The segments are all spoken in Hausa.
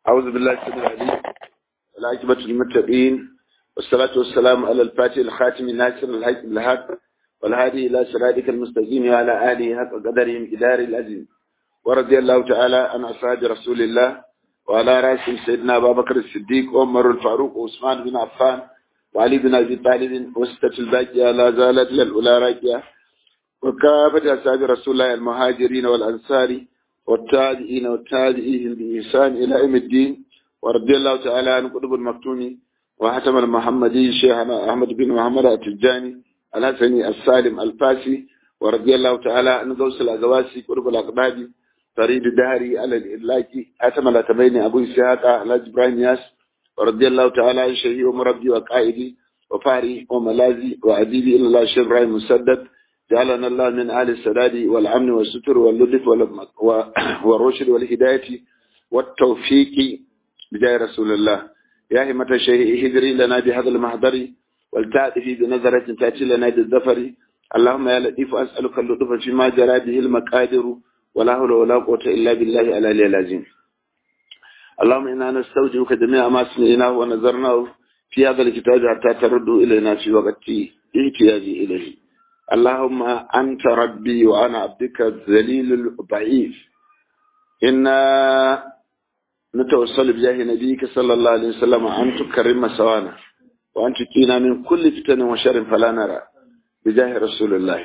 أعوذ بالله السميع العليم والعاقبة للمتقين والصلاة والسلام على الفاتح الخاتم الناصر الحق بالحق والهادي إلى صراطك المستقيم وعلى آله حق قدرهم إدار العزيز ورضي الله تعالى عن أصحاب رسول الله وعلى رأسهم سيدنا أبا بكر الصديق وعمر الفاروق وعثمان بن عفان وعلي بن أبي طالب وستة الباقية لا زالت للأولى راكية وكافة أصحاب رسول الله المهاجرين والأنصار والتابعين والتابعين بإحسان إلى يوم الدين ورضي الله تعالى عن قطب المكتوم وحتم المحمدي شيخنا أحمد بن محمد التجاني الحسني السالم الفاسي ورضي الله تعالى عن غوث الأزواسي قطب الأقبادي فريد الدهري على الإلاكي حتم الأتبين أبو إسحاق على إبراهيم ياس ورضي الله تعالى عن شيخي ومربي وقائدي وفاري وملازي وأديبي إلى الله شيخ إبراهيم مسدد جعلنا الله من آل السداد والأمن والستر واللطف والرشد والهداية والتوفيق بجاه رسول الله يا همة الشيخ هجري لنا بهذا المحضر والتأتي بنظرة تأتي لنا بالظفر اللهم يا لطيف أسألك اللطف فيما جرى به المقادر ولا حول ولا قوة إلا بالله على العظيم اللهم إنا نستوجبك جميع ما سمعناه ونظرناه في هذا الكتاب حتى ترد إلينا في وقت احتياجي إليه اللهم أنت ربي وأنا عبدك الذليل الضعيف إنا نتوصل بجاه نبيك صلى الله عليه وسلم أن تكرم سوانا وأن تكينا من كل فتن وشر فلا نرى بجاه رسول الله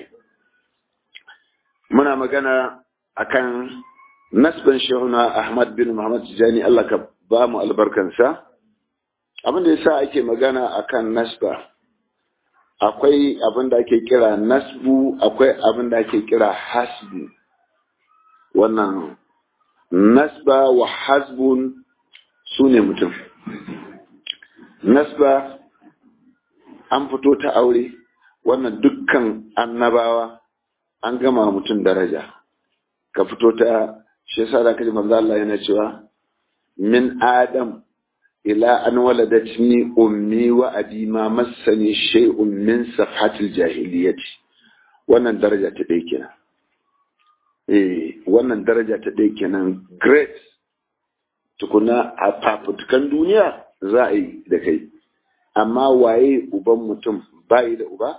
muna magana akan nasban shehuna Ahmad bin Muhammad Tijani Allah ka ba mu albarkansa abin da yasa ake magana akan nasba akwai abin da ake kira nasbu akwai abin da ake kira hasbu wannan nasba wa hasbun su ne mutum nasba an fito ta aure wannan dukkan annabawa an gama mutum daraja ka fito ta shi yasa da kaji manzo Allah yana cewa min adam ila an waladatni ummi wa abi ma massani shay'un min safhatil jahiliyyati wannan daraja ta dai kenan eh wannan daraja ta dai kenan great tukuna a fafutukan duniya za a yi da kai amma waye uban mutum bai da uba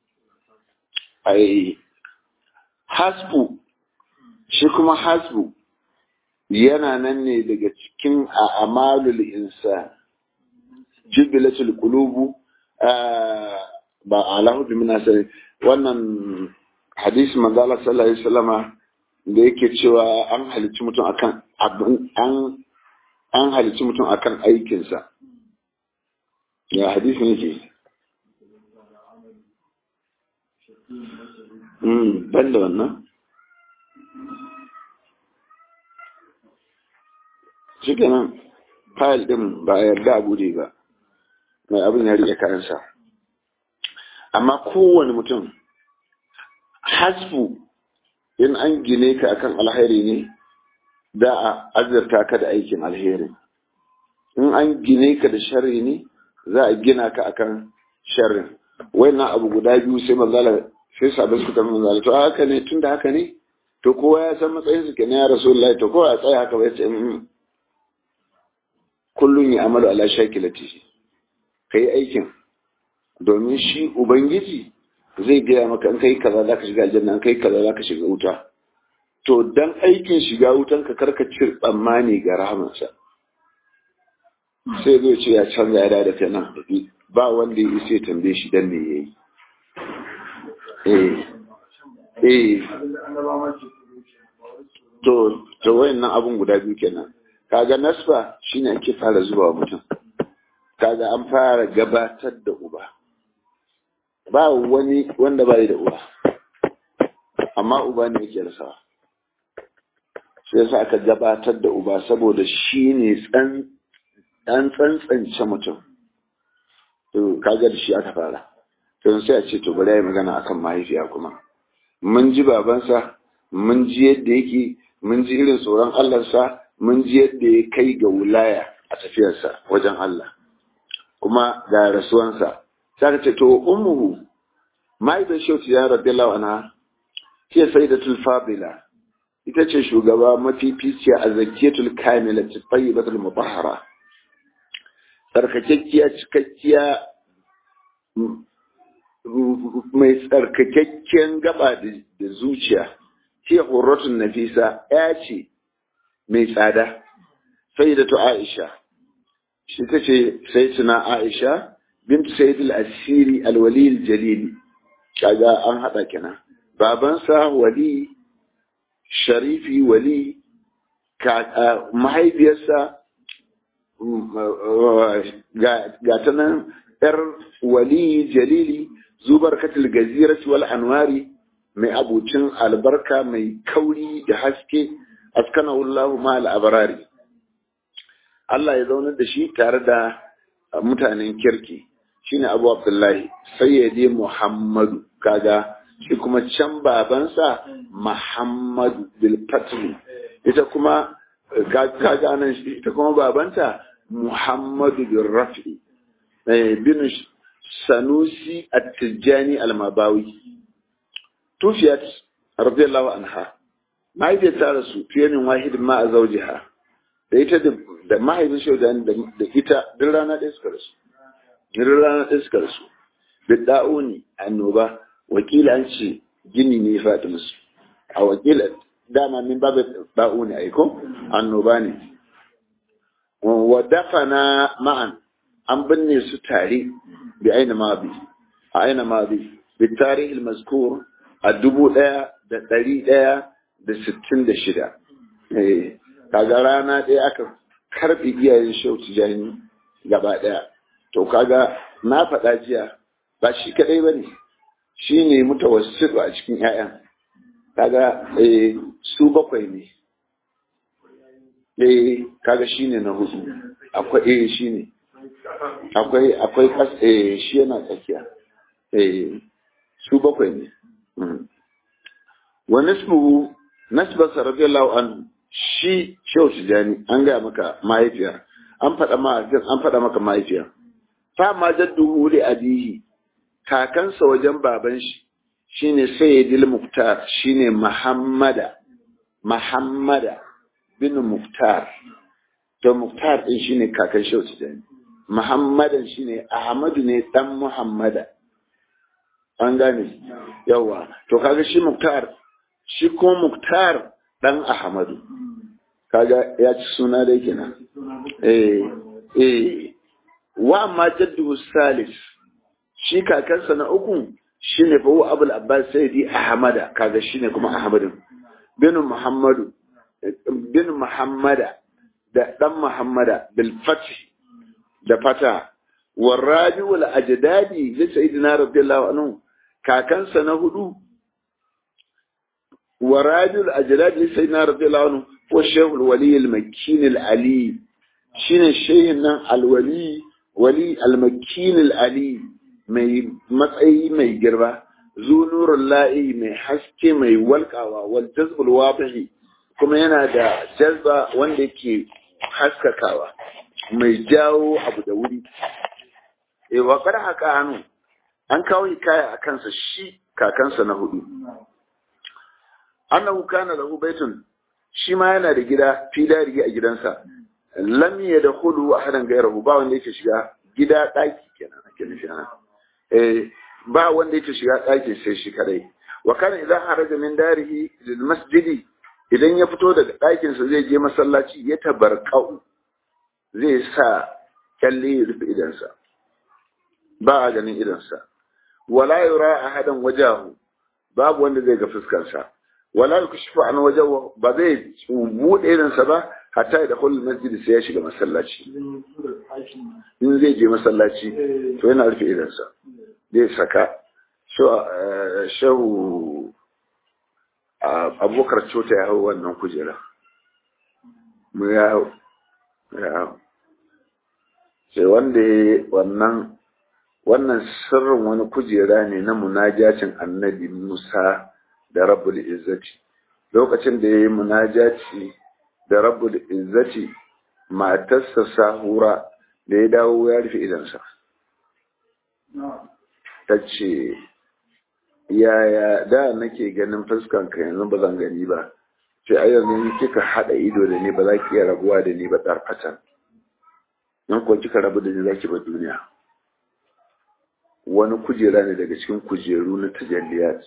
ai hasbu shi kuma hasbu yana nan ne daga cikin a amalul insa jibilatul qulubu ba alahu bi minasari wannan hadisi manzo Allah sallallahu alaihi wasallama da yake cewa an halicci mutum akan an an halicci mutum akan aikinsa ya hadisi yake Mm, ban da wannan shi kenan fayil ɗin ba a yarda a bude ba mai abin ya riƙe kayansa amma kowane mutum hasfu in an gine ka akan alheri ne da a azurta ka da aikin alheri in an gine ka da sharri ne za a gina ka akan sharrin wannan abu guda biyu sai manzala sai sabbin suka manzala to haka ne tun da haka ne to kowa ya san matsayin su kenan ya rasulullahi to kowa ya tsaya haka bai ce kullum ya amalu ala shakilati kai aikin domin shi ubangiji zai gaya maka in kai kaza zaka shiga aljanna in kai kaza zaka shiga wuta to dan aikin shiga wutan ka karka cir tsammani ga rahamansa sai zai ce ya canza ya da kai nan ba wanda ya isa ya tambaye shi dan ne yayi eh eh to to wayannan abun guda biyu kenan kaga nasba shine ake fara zuwa mutum kaga an fara gabatar da uba ba wani wanda bai da uba amma uba ne yake rasawa sai yasa aka gabatar da uba saboda shine tsan dan tsantsance mutum to kaga da shi aka fara to sai a ce to bari yi magana akan mahaifiya kuma mun ji babansa mun ji yadda yake mun ji irin tsoron Allahnsa mun ji yadda ya kai ga wulaya a tafiyarsa wajen Allah kuma ga rasuwansa sai ka ce to ummuhu mahaifiyar shauti ya radiyallahu anha hiya sayyidatul fadila ita ce shugaba mafificiya a zakiyatul kamila tayyibatul mutahhara tsarkakekkiya cikakkiya mai tsarkakakken gaba da zuciya ce hurratun nafisa ya ce mai tsada sai da aisha shi ta ce sai tuna aisha bintu sayyid al-asiri al-wali al-jalili kaga an hada kenan babansa wali sharifi wali mahaifiyarsa ga ta nan yar wali jalili zubar katil gazirat wal anwari mai abucin albarka mai kauri da haske askana wallahu ma al-abrari Allah ya zaunar da shi tare da mutanen kirki shine Abu Abdullahi sayyidi Muhammadu kaga shi kuma can babansa Muhammadu bil Fatri ita kuma kaga nan shi ita kuma babanta Muhammadu bil Rafi bin Sanusi At-Tijani Al-Mabawi tufiyat radiyallahu anha mahaifiyar ta rasu fiye min wahidin ma a zaujiha da ita da mahaifin shaudan da ita duk rana ɗaya suka rasu duk rana ɗaya suka rasu bidda'u ne annoba wakila an ce gini ne ya faɗi musu a wakila dama min babu da'u ne aiko annoba ne wa dafana ma'an an binne su tare bi aina mabi a aina mabi bi tarihi mazkur a dubu ɗaya da ɗari ɗaya da sittin da shida kaga rana ɗaya aka karɓe iyayen shau tijani gaba ɗaya to kaga na faɗa jiya ba shi kaɗai ba ne shi ne mutawassitu a cikin 'ya'yan kaga su bakwai ne eh kaga shi ne na hudu akwai eh shi ne akwai akwai kas eh shi yana tsakiya eh su bakwai ne wa nisbuhu nasbasa radiyallahu anhu shi shehu tijani an gaya maka mahaifiyar an faɗa mahaifiyar an faɗa maka mahaifiyar fa ma jadduhu li abihi kakansa wajen baban shi shine sayyidil muftar shine muhammada muhammada bin muftar to muftar din shine kakan shehu tijani muhammadan shine ahmadu ne dan muhammada an gane yawa to kaga shi muftar shi ko muktar dan ahmadu kaga ya ci suna dai kenan eh eh wa amma jaddu salis shi kakansa na uku shine fa huwa abul abbas sayyidi ahmada kaga shine kuma ahmadu bin muhammadu bin muhammada da dan muhammada bil fath da fata warabi wal ajdadi li sayyidina radiyallahu anhu kakansa na hudu ورادي الأجلاد سيدنا رضي الله عنه هو الشيخ الولي المكين العلي شين الشيخ الولي ولي المكين العلي mai matsayi mai girba zu nurul la'i mai haske mai walƙawa wal jazbul wadihi kuma yana da jazba wanda yake haskakawa mai jawo abu da wuri eh wa kada haka hannu an kawo hikaya a kansa shi kakansa na hudu annahu kana lahu baitun shi ma yana da gida filari a gidansa lam yadkhulu ahadan ghayrahu ba wanda yake shiga gida daki kenan ake nufi ana eh ba wanda yake shiga daki sai shi kadai wa kana idza haraja min darihi lil masjidi idan ya fito daga ɗakin sa zai je masallaci ya tabarkau zai sa kyalle ya rufe idansa ba a ganin idansa wala yura ahadan wajahu babu wanda zai ga fuskarsa wala yukshifu an wajahu ba zai bude irinsa ba hatta da kullum masjid sai ya shiga masallaci in zai je masallaci to yana rufe irinsa zai saka shehu abokar cota ya hau wannan kujera mu ya hau ya hau sai wanda ya wannan wannan sirrin wani kujera ne na munajacin annabi musa da rabbul izzati lokacin da ya yi munajaci da rabbul izzati matarsa sahura da ya dawo ya rufe idansa ta ce yaya da nake ganin fuskanka yanzu ba zan gani ba sai a yanzu kika haɗa ido da ni ba za ki iya rabuwa da ni ba tsarfatan in kuwa kika rabu da ni za ki ba duniya wani kujera ne daga cikin kujeru na tajalliyat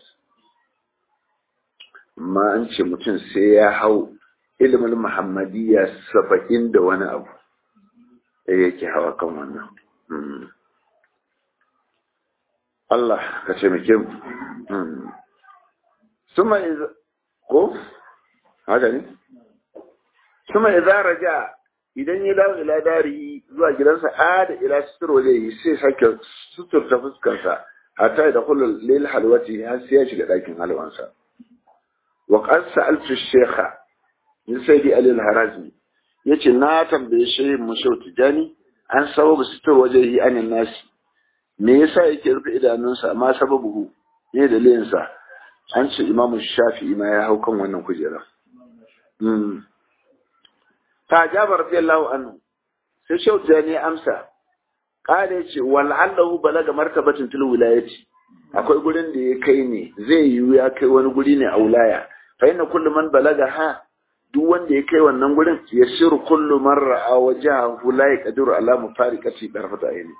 amma an ce mutum sai ya hau ilimin muhammadiyya saba'in da wani abu da yake hawa kan wannan Allah ka taimake mu suma ko haka ne suma idza raja idan ya dawo ila dari zuwa gidansa a da ila sutur waje yi sai sake sutur ta fuskarsa hatta da kullu lil halwati har sai ya shiga dakin halwansa wa qad sa'altu shaykha min sayyidi ali al-harazmi yace na tambaye shi mushau tijani an sababu sutur waje yi anin nasi me yasa yake rufe idanunsa amma sababu ne dalilinsa an ce imamu shafi'i ma ya hau kan wannan kujera ta jabar radiyallahu anhu sai shauta ne amsa kada ce wal'allahu balaga martabatin til wilayati akwai gurin da ya kai ne zai yiwu ya kai wani guri ne a wilaya fa inna kullu man balaga ha duk wanda ya kai wannan gurin yasiru kullu man ra'a wajahu la yaqdiru ala mufariqati darfata ayni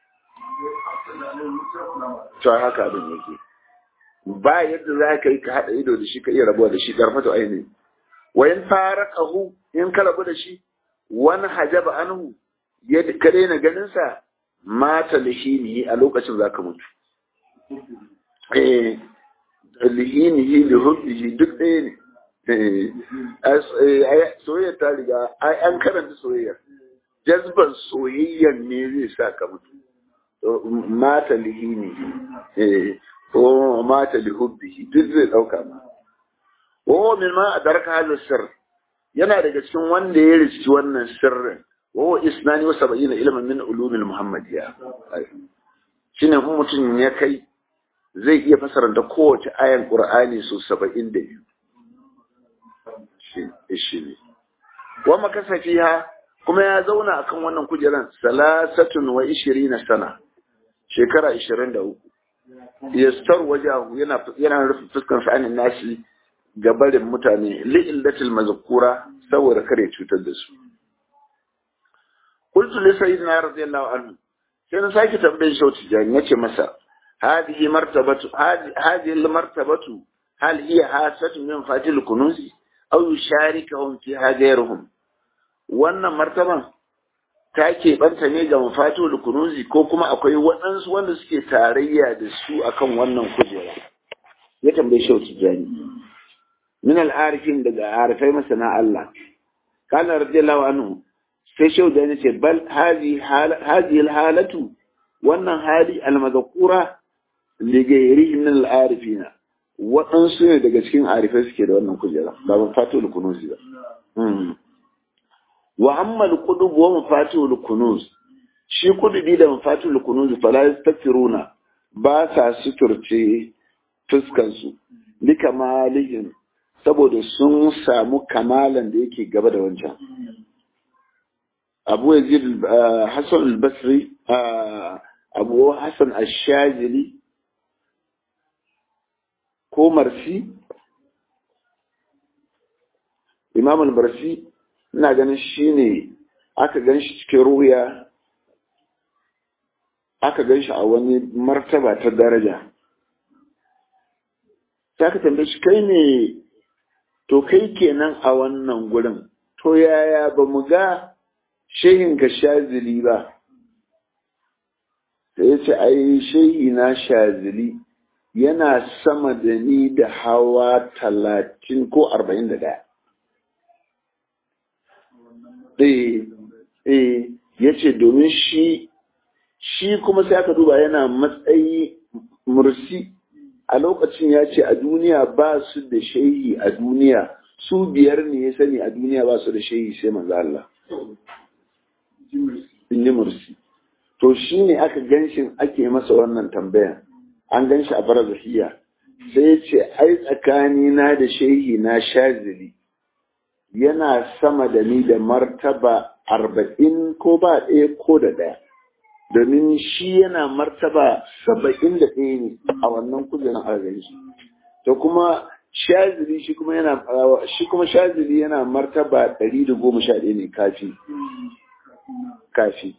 to haka abin yake ba yadda za ka yi ka haɗa ido da shi ka iya rabuwa da shi darfata ayni wa in faraqahu in ka rabu da shi wani hajaba anhu ya ka daina ganin sa mata lihinihi a lokacin za ka mutu eh lihinihi li hubbihi duk ɗaya ne soyayya ta riga an karanta soyayya jazban soyayyan ne zai sa ka mutu mata lihinihi ko mata li hubbihi duk zai ɗauka ma wa min ma adarka hadha sirr yana daga cikin wanda ya riski wannan sirrin wa isnani wa sab'ina ilman min ulumil muhammadiyya shine kuma mutum ya kai zai iya fasara da kowace ayan qur'ani su 72 shi ne wa makasa fiha kuma ya zauna akan wannan kujeran salasatun wa ishirina sana shekara 23 yastar wajahu yana yana rufe fuskar sa anin nashi gabarin mutane li'illatil mazkura saboda kare cutar da su qultu li sayyidina radiyallahu anhu sai na sake tambayin shi wata jani nace masa hadihi martabatu hadihi martabatu hal hiya hasatu min fatil kunuzi aw yusharikuhum fi hadairhum wannan martaban ta keɓanta ne ga mafatul kunuzi ko kuma akwai waɗansu wanda suke tarayya da su akan wannan kujera ya tambaye shi wata jani min al'arifin daga arifai masana Allah kana radiyallahu anhu sai shau da ce bal hazi halatu wannan hali almazakura ligairi min al'arifina waɗansu ne daga cikin arifai suke da wannan kujera ba mu fato da kunuzi ba wa amma al-qudub wa mafatu al-kunuz shi kudubi da mafatu al-kunuz fala yastakiruna ba sa suturce fuskan su likamalihim saboda sun samu kamalan da yake gaba da wancan abu yazid hassan al-basri abu hassan al-shazili ko marsi imam al-barsi ina ganin shi ne aka gan shi cikin ruya aka gan shi a wani martaba ta daraja ta ka tambaye shi kai ne to kai kenan a wannan gurin to yaya ba mu ga shehin ka shazili ba sai ya ce ai shehi na shazili yana sama da ni da hawa talatin ko arba'in da ɗaya eh ya ce domin shi shi kuma sai aka duba yana matsayi mursi a lokacin ya ce a duniya ba su da shehi a duniya su biyar ne ya sani a duniya ba su da shehi sai manzo Allah inni mursi to shi ne aka ganshin ake masa wannan tambayan an ganshi a barzahiya sai ya ce ai tsakani na da shehi na shazili yana sama da ni da martaba arba'in ko ba ɗaya ko da ɗaya domin shi yana martaba saba'in da ɗaya ne a wannan kujerar arziki to kuma shazili shi kuma yana shi kuma shazili yana martaba ɗari da goma sha ɗaya ne kafi kafi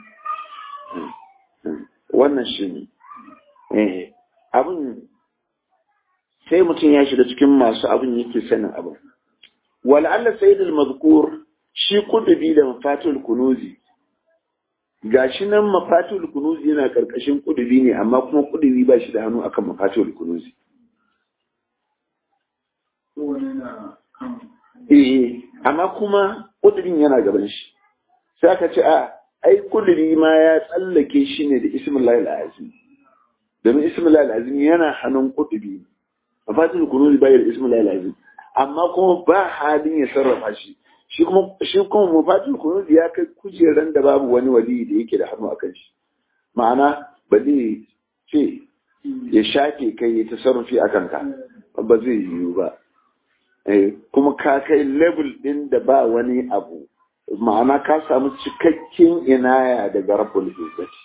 wannan shi ne abin sai mutum ya shiga cikin masu abin yake sanin abin wal'alla sayyidul mazkur shi kudubi da mafatul kunuzi gashi nan mafatul kunuzi yana karkashin kudubi ne amma kuma kudubi ba shi da hannu akan mafatul kunuzi eh amma kuma kudubin yana gaban shi sai aka ce a ai kudubi ma ya tsallake shi ne da ismullahi al-azim domin ismullahi al-azim yana hannun kudubi mafatul kunuzi bai da ismullahi al-azim amma kuma ba halin ya sarrafa shi shi kuma shi kuma mafatul kunuzi ya kai kujeran da babu wani wali da yake da hannu akan shi ma'ana ba zai ce ya shafe kai ya tasarrufi akan ka ba zai yiwu ba kuma ka kai level din da ba wani abu ma'ana ka samu cikakken inaya daga rabbul izzati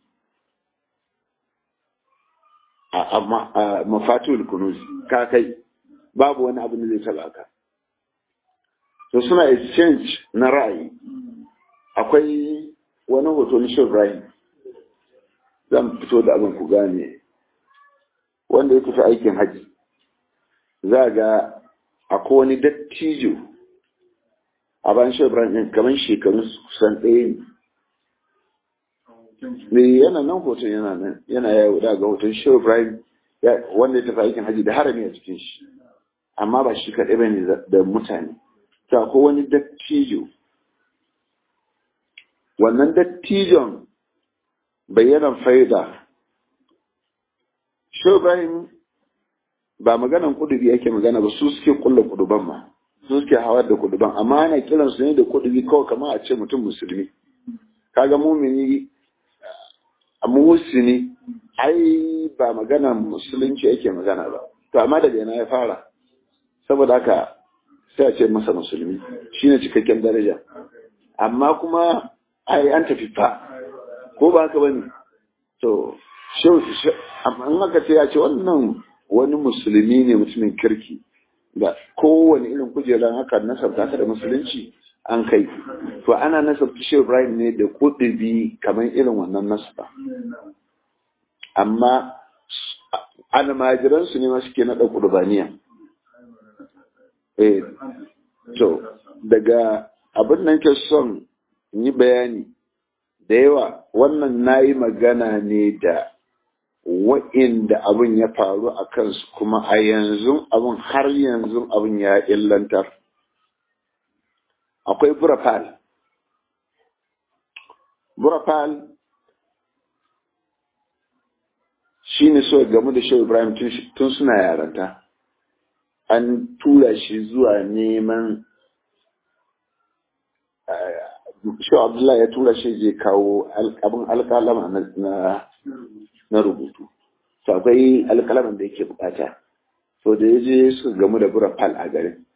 a mafatul kunuz ka kai babu wani abu da zai taba ka to suna exchange na ra'ayi akwai wani hoto na shin Ibrahim zan fito da abin ku gane wanda ya tafi aikin haji za ga akwai wani dattijo a bayan shin Ibrahim kamar shekarun kusan ɗaya ne yana nan hoton yana nan yana yawo da ga hoton shin Ibrahim wanda ya tafi aikin haji da harami a cikin shi amma ba shi kaɗai ba ne da mutane ta ko wani dattijo wannan dattijon bayyanan faida shi Ibrahim ba maganan kudubi ake magana ba su suke kulla kuduban ma su suke hawar da kuduban amma ana kiran su ne da kudubi kawai kamar a ce mutum musulmi kaga mumini a muhusini ai ba maganan musulunci ake magana ba to amma daga yana ya fara saboda haka sai a ce masa musulmi shine cikakken daraja amma kuma ai an tafi fa ko ba haka bane to amma in aka ce ya ce wannan wani musulmi ne mutumin kirki da kowane irin kujerar haka nasabta ta da musulunci an kai to ana nasabta shi Ibrahim ne da kudubi kamar irin wannan nasaba amma almajiransu ne ma suke naɗa kudubaniya eh to daga abin nan ke son yi bayani da yawa wannan na yi magana ne da wa'inda abin ya faru a kansu kuma a yanzu abin har yanzu abin ya illantar akwai burafal burafal shi ne so game da shi ibrahim tun suna yaranta an tura shi zuwa neman shi abdullahi ya tura shi je kawo abin alkalama na rubutu to akwai alkalaman da yake bukata to da ya je suka gamu da burafal a garin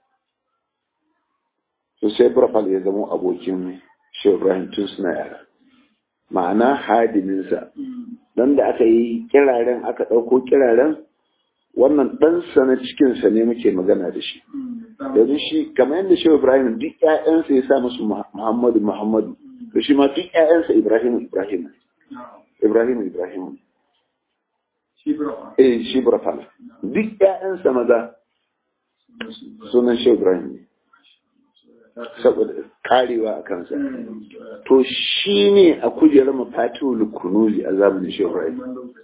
to sai burafal ya zama abokin shi ibrahim tun suna yara ma'ana hadiminsa don da aka yi kiraren aka ɗauko kiraren wannan ɗansa na cikinsa ne muke magana da shi yanzu shi kamar yadda shi ibrahim duk ƴaƴansa ya sa musu muhammadu muhammadu da shi ma duk ƴaƴansa ibrahim ibrahim ibrahim ibrahim eh shi burafal duk ƴaƴansa maza sunan shi ibrahim ne saboda karewa a kansa to shi ne a kujerar mafatihul kunuzi a zamanin shi ibrahim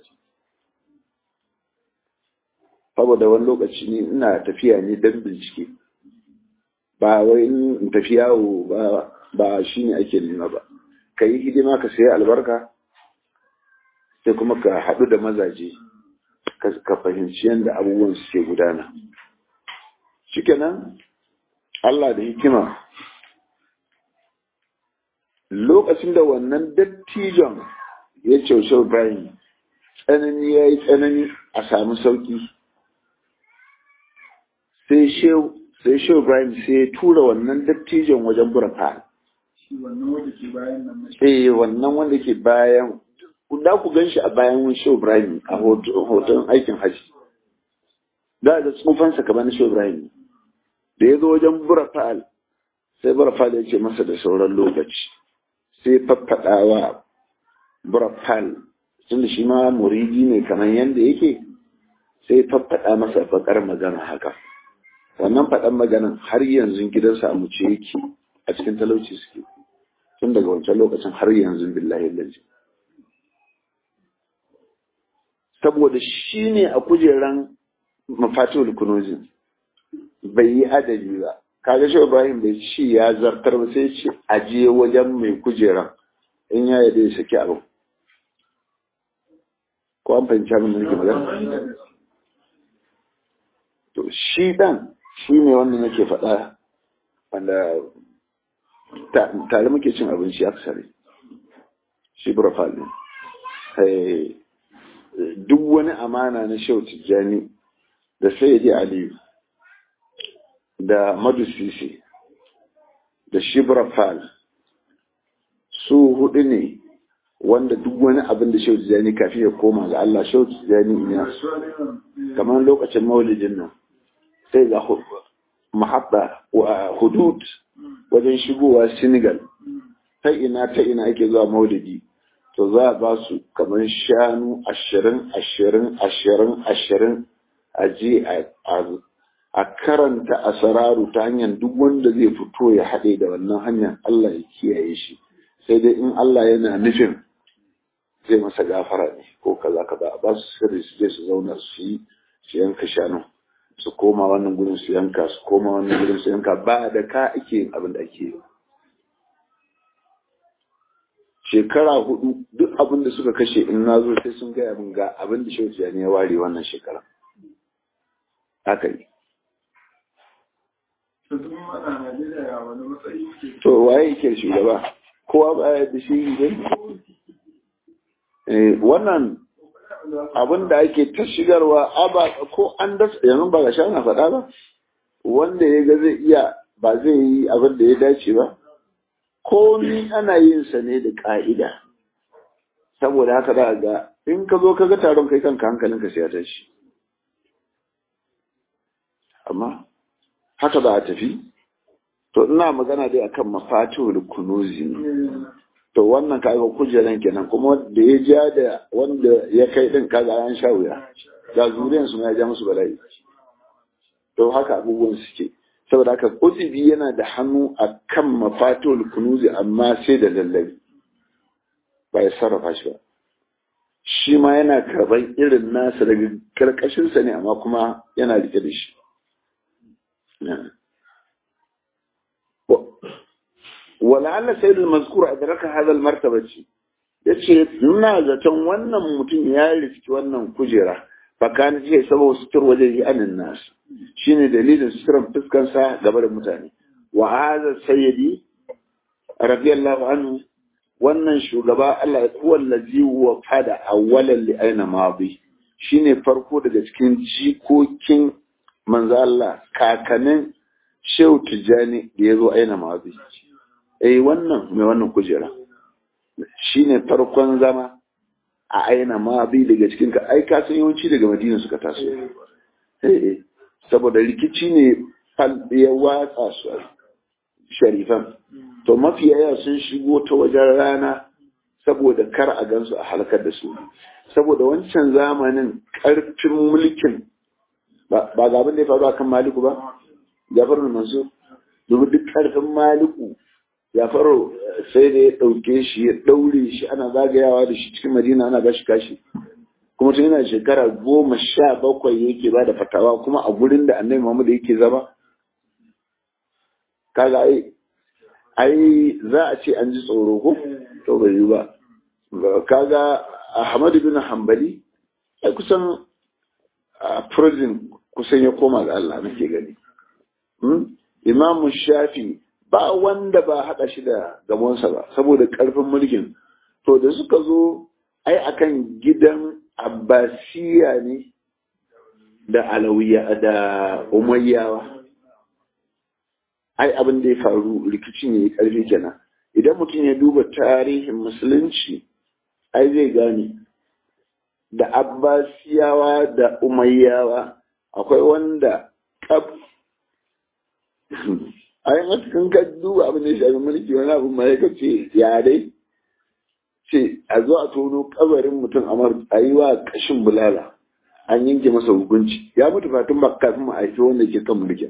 saboda wani lokaci ne ina tafiya ne don bincike ba wai in tafi yawo ba ba shi ne ake nema ba ka yi hidima ka sayi albarka sai kuma ka haɗu da mazaje ka fahimci yadda abubuwan suke gudana shikenan Allah da hikima lokacin da wannan dattijon ya ce Ibrahim tsanani ya yi tsanani a samu sauki sai shehu Ibrahim sai ya tura wannan dattijon wajen burafa. Eh wannan wanda ke bayan da ku gan shi a bayan shehu Ibrahim a hoton aikin haji. da da tsufansa kamar na shehu ibrahim da ya zo wajen burafal sai burafal ya ce masa da sauran lokaci sai faffaɗawa burafal tun da shi ma muridi ne kamar yadda yake sai faffaɗa masa bakar magana haka wannan faɗan maganan har yanzu gidansa a muce yake a cikin talauci suke tun daga wancan lokacin har yanzu billahi lalji saboda shi ne a kujeran mafatihul kunuzin bai yi adali ba kaga shi ibrahim bai ci ya zartar ba sai ce aje wajen mai kujeran in ya yi ya saki abin ko an fahimci abin da nake magana to shi dan shi ne wanda nake faɗa wanda tare muke cin abinci aksari shi burafal ne duk wani amana na shehu tijjani da sayyidi aliyu da madu sisi da shi burafal su hudu ne wanda duk wani abin da shehu tijjani kafin ya koma ga Allah shehu tijjani ina kamar lokacin maulidin nan sai ga mahabba wa hudud wajen shigowa senegal ta ina ta ina ake zuwa maulidi to za a ba su kamar shanu ashirin ashirin ashirin ashirin a je a karanta asararu ta hanyar duk wanda zai fito ya haɗe da wannan hanyar Allah ya kiyaye shi sai dai in Allah yana nufin zai masa gafara ne ko kaza kaza a ba su sirri su je su zauna su yi su yanka shanu su koma wannan gudun su yanka su koma wannan gudun su yanka ba da ka ake yin abin da ake yi shekara hudu duk abin da suka kashe in na zo sai sun gaya min ga abin da shehu ne ya ware wannan shekara haka ne to waye yake shugaba kowa ba ya da shi ne wannan abin da ake ta shigarwa aba ko an dasa yanzu ba ga sha na faɗa ba wanda ya ga zai iya ba zai yi abin da ya dace ba komi ana yin sa ne da ƙa'ida saboda haka za ga in ka zo ka ga taron kai kanka hankalinka sai ya tashi amma haka za a tafi to ina magana dai akan mafatihul kunuzi ne to wannan kaga kujeran kenan kuma da ya ja da wanda ya kai din kaga an sha wuya ga zuriyan su ya ja musu bala'i to haka abubuwan suke saboda haka kutubi yana da hannu a kan mafatul kunuzi amma sai da lallabi ba ya sarrafa shi ba shi ma yana karban irin nasa daga karkashinsa ne amma kuma yana rike da shi wala'alla sayyidul mazkur adraka hadha al-martaba ce yace ina zaton wannan mutum ya riski wannan kujera fakana ce saboda sutur wajen yi anin nasu shine dalilin suturan fuskansa gaba da mutane wa hadha sayyidi radiyallahu anhu wannan shugaba Allah ya huwa allazi wa fada awwalan li aina madi shine farko daga cikin jikokin manzo Allah kakanin Shehu Tijjani da yazo aina madi eh wannan mai wannan kujera shine farkon zama a aina ma bi daga cikin ka ai ka san yawanci daga Madina suka taso eh saboda rikici ne fal ya watsa su sharifan to mafi yaya sun shigo ta wajen rana saboda kar a gansu a halakar da su saboda wancan zamanin karfin mulkin ba ga abin da ya faru akan maliku ba jafar mansur domin duk karfin maliku ya faro sai da ya ɗauke shi ya ɗaure shi ana zagayawa da shi cikin madina ana bashi kashi kuma tun yana shekara goma sha bakwai yake ba da fatawa kuma a gurin da annabi muhammad yake zama kaga ai ai za a ce an ji tsoro ko to bai yi ba kaga ahmad bin hanbali ai kusan a prison kusan ya koma ga Allah nake gani imamu shafi ba wanda ba haɗa shi da gamonsa ba saboda ƙarfin mulkin to da suka zo ai akan gidan abbasiya ne da alawiya da umayyawa ai abin da ya faru rikicin ya yi ƙarfi kenan idan mutum ya duba tarihin musulunci ai zai gane da abbasiyawa da umayyawa akwai wanda kaf a yin cikin ka duba abin da ya shafi mulki wani abin ma ya ce ya dai ce a zo a tono kabarin mutum a yi wa kashin bulala an yanke masa hukunci ya mutu fatun ba kafin mu aiki wanda ke kan mulkin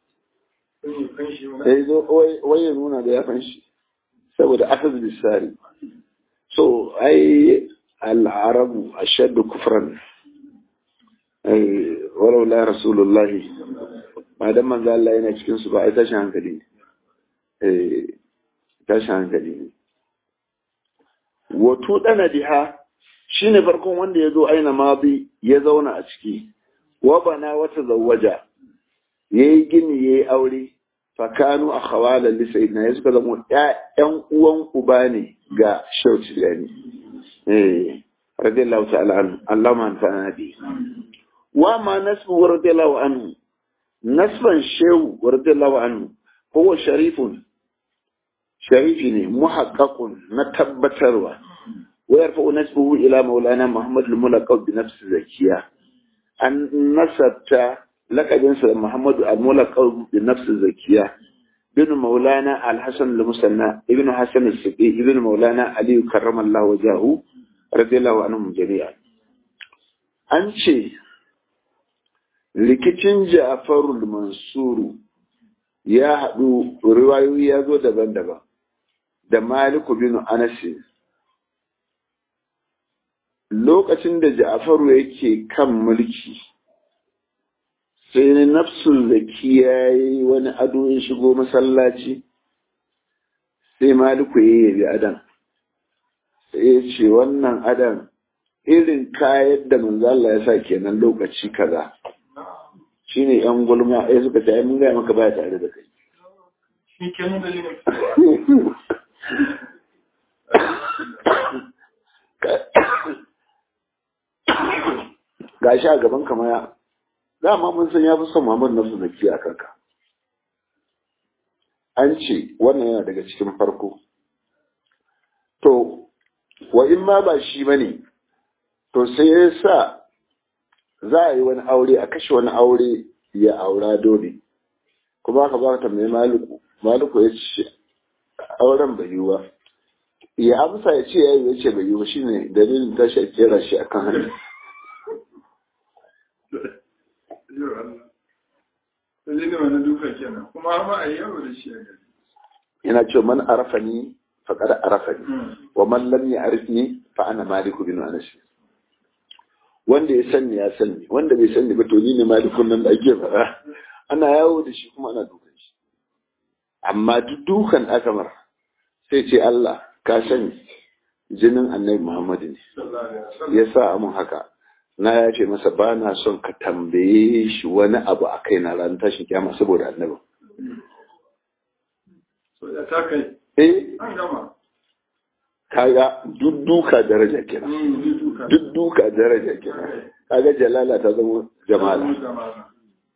sai zo wai ya nuna da ya fanshi saboda asas bisari so ai al'arabu ashaddu kufran ai walau la rasulullahi ba dan manzo Allah yana cikin su ba ai tashin hankali eh tashin hankali ne wato dana diha shine farkon wanda ya zo aina madi ya zauna a ciki wa bana wata zawaja yayi gini yayi aure fakanu a khawala li sayyidina ya suka zama ƴan uwan uba ne ga shauci yani eh radiyallahu ta'ala anhu Allah ma anfa'ana bi wa ma nasbu radiyallahu anhu nasban shehu radiyallahu anhu huwa sharifun sharifi ne muhaqqaqun na tabbatarwa wa yarfa'u nasbuhu ila maulana muhammad al-mulaqab bi nafsi zakiya an nasabta lakabinsa da muhammadu al-mulaqab bi nafsi zakiya ibn maulana al-hasan al-musanna ibn hasan al-siqi ibn maulana ali karramallahu wajahu radiyallahu anhum jami'an an ce rikicin Ja'farul Mansuru ya haɗu riwayoyi ya zo daban-daban da Maliku bin Anas lokacin da Ja'faru yake kan mulki sai ne nafsul zaki ya yi wani ado ya shigo masallaci sai Maliku ya yabi adan sai ya ce wannan adan irin kayan da manzo Allah ya sa kenan lokaci kaza shi ne ‘yan gulma ya suka ta mun gaya maka baya tare da kai. Shi kenan da Ga shi a gaban kama ya, dama mun san ya fi son Muhammad Nafsu Zaki a kanka. An ce wannan yana daga cikin farko. To, wa in ma ba shi ba ne, to sai ya sa za a yi wani aure a kashe wani aure ya aura dole kuma aka ba ta mai maliku maliku ya ce auren bai yi ba ya amsa ya ce ya yi ya ce bai yi ba shine dalilin tashi a kera shi a kan hannu Dalilin wani duka kenan kuma ma a yi yawo da shi a gari. yana ce man arafani faqad arafani wa man lam ya'rifni fa ana maliku bin anas wanda ya sani ya sani wanda bai sani ba to ni ne malikun nan da ake fara ana yawo da shi kuma ana dukan shi amma duk dukan aka mar sai ce Allah ka sani jinin annabi Muhammadu ne ya sa mun haka na ya ce masa ba na son ka tambaye shi wani abu a kai na ran tashin kyama saboda annabi So ya ta kai. eh An gama. kaga duk duka daraja kenan Ni duka. duk duka daraja kenan kaga jalala ta zama jamala Jamala.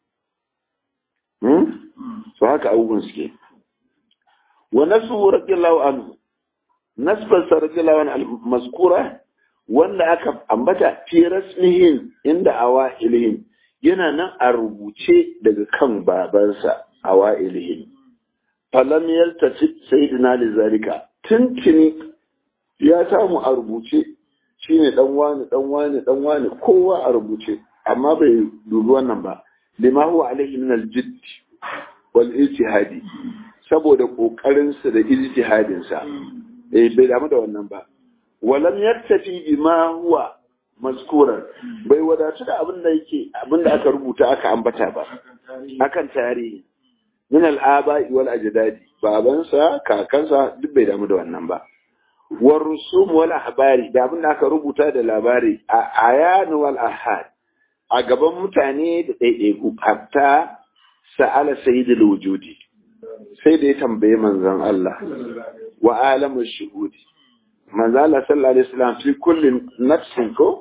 hmm? so haka abubuwan suke wa nasu radiyallahu anhu nasban sa radiyallahu anhu al-mazkura wanda aka ambata fi rasmihin inda awailihim yana nan a rubuce daga kan babansa awailihim falam yaltafi sayyidina lizalika tuntuni ya samu a rubuce shine dan wani dan wani dan wani kowa a rubuce amma bai dubi wannan ba lima huwa alaihi min al-jidd wal ijtihadi saboda kokarin sa da ijtihadin sa eh bai damu da wannan ba walam yaktafi bima huwa mazkuran bai wadatu da abin da yake abin da aka rubuta aka ambata ba akan tarihi min al-aba'i wal ajdadi babansa kakansa duk bai damu da wannan ba war rusum wal ahbari da abin da aka rubuta da labari a ayan wal ahad a gaban mutane da ɗaiɗaiku hatta sa'ala sayyidul wujudi sai da ya tambaye manzon Allah wa alamu shuhudi manzon Allah sallallahu alaihi wasallam fi kulli nafsin ko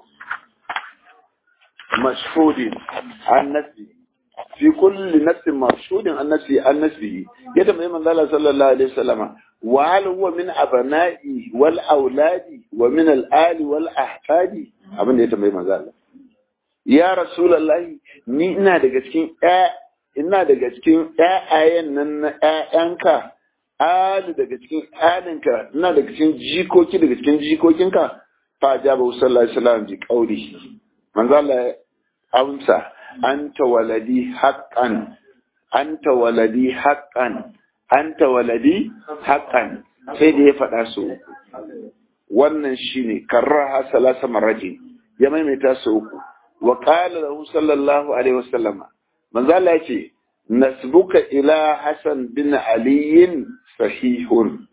mashhudin an nafsi fi kulli nafsin mashhudin an nafsi an nafsi ya tambaye manzon Allah sallallahu alaihi wasallam wa hal huwa min abna'i wal auladi wa min al ali wal ahfadi abin da ya tambaye manzon Allah ya rasulullahi ni ina daga cikin ina daga cikin ƴaƴayen nan na ƴaƴanka ali daga cikin alinka ina daga cikin jikoki daga cikin jikokinka fa jaba sallallahu alaihi wasallam bi qauli manzo Allah amsa anta waladi haqqan anta waladi haqqan anta waladi haqqan sai da ya faɗa su wannan shine karraha salasa marratin ya maimaita su uku wa qala lahu sallallahu alaihi wasallama manzo Allah ya ce nasbuka ila Hassan bin Ali sahihun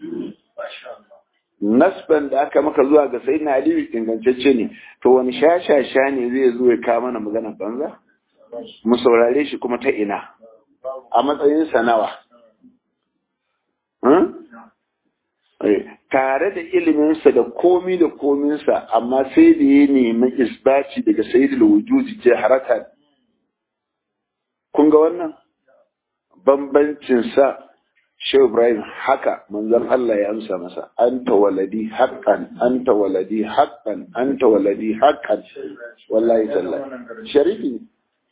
nasban da aka maka zuwa ga sayyidina Ali ingantacce ne to wani shashasha ne zai zo ya kawo mana magana banza mu saurare shi kuma ta ina a matsayin sanawa tare da iliminsa da komi da kominsa amma sai da ya nemi isbaci daga sayyidul wujudi jaharatan kun ga wannan bambancin sa Shehu Ibrahim haka manzon Allah ya amsa masa anta waladi haqqan anta waladi haqqan anta waladi haqqan wallahi tallahi sharifi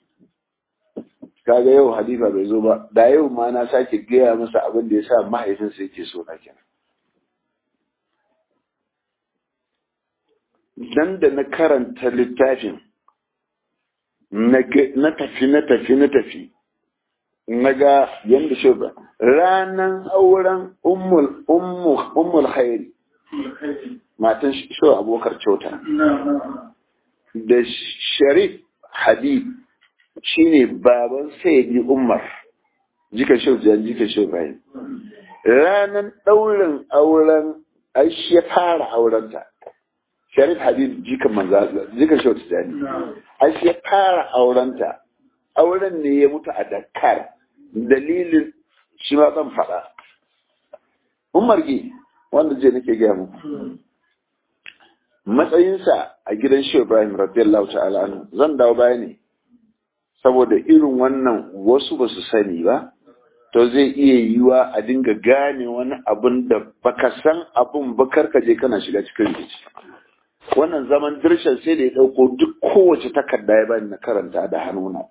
kaga yau hadifa bai zo ba da yau ma na sake gaya masa abin da yasa mahaifinsa yake so na kenan dan da na karanta littafin na tafi na tafi na tafi na ga yadda shi ba ranan auren ummul khairi matan shi abokar kyauta da sharif habib shine baban sayyidi umar jika shi jika shi bayan ranan daurin auren aishi ya fara aurenta sharif habib jikan manzo jikan shi wata jani ai ya fara aurenta auren ne ya mutu a Dakar dalilin shi ma zan faɗa Umar gi wanda je nake gaya muku matsayinsa a gidan Shehu Ibrahim radiyallahu ta'ala anhu zan dawo baya ne saboda irin wannan wasu ba su sani ba to zai iya yiwa a dinga gane wani abun da baka san abun ba ka je kana shiga cikin rikici wannan zaman dirshan sai da ya ɗauko duk kowace takarda ya bani na karanta da hannuna.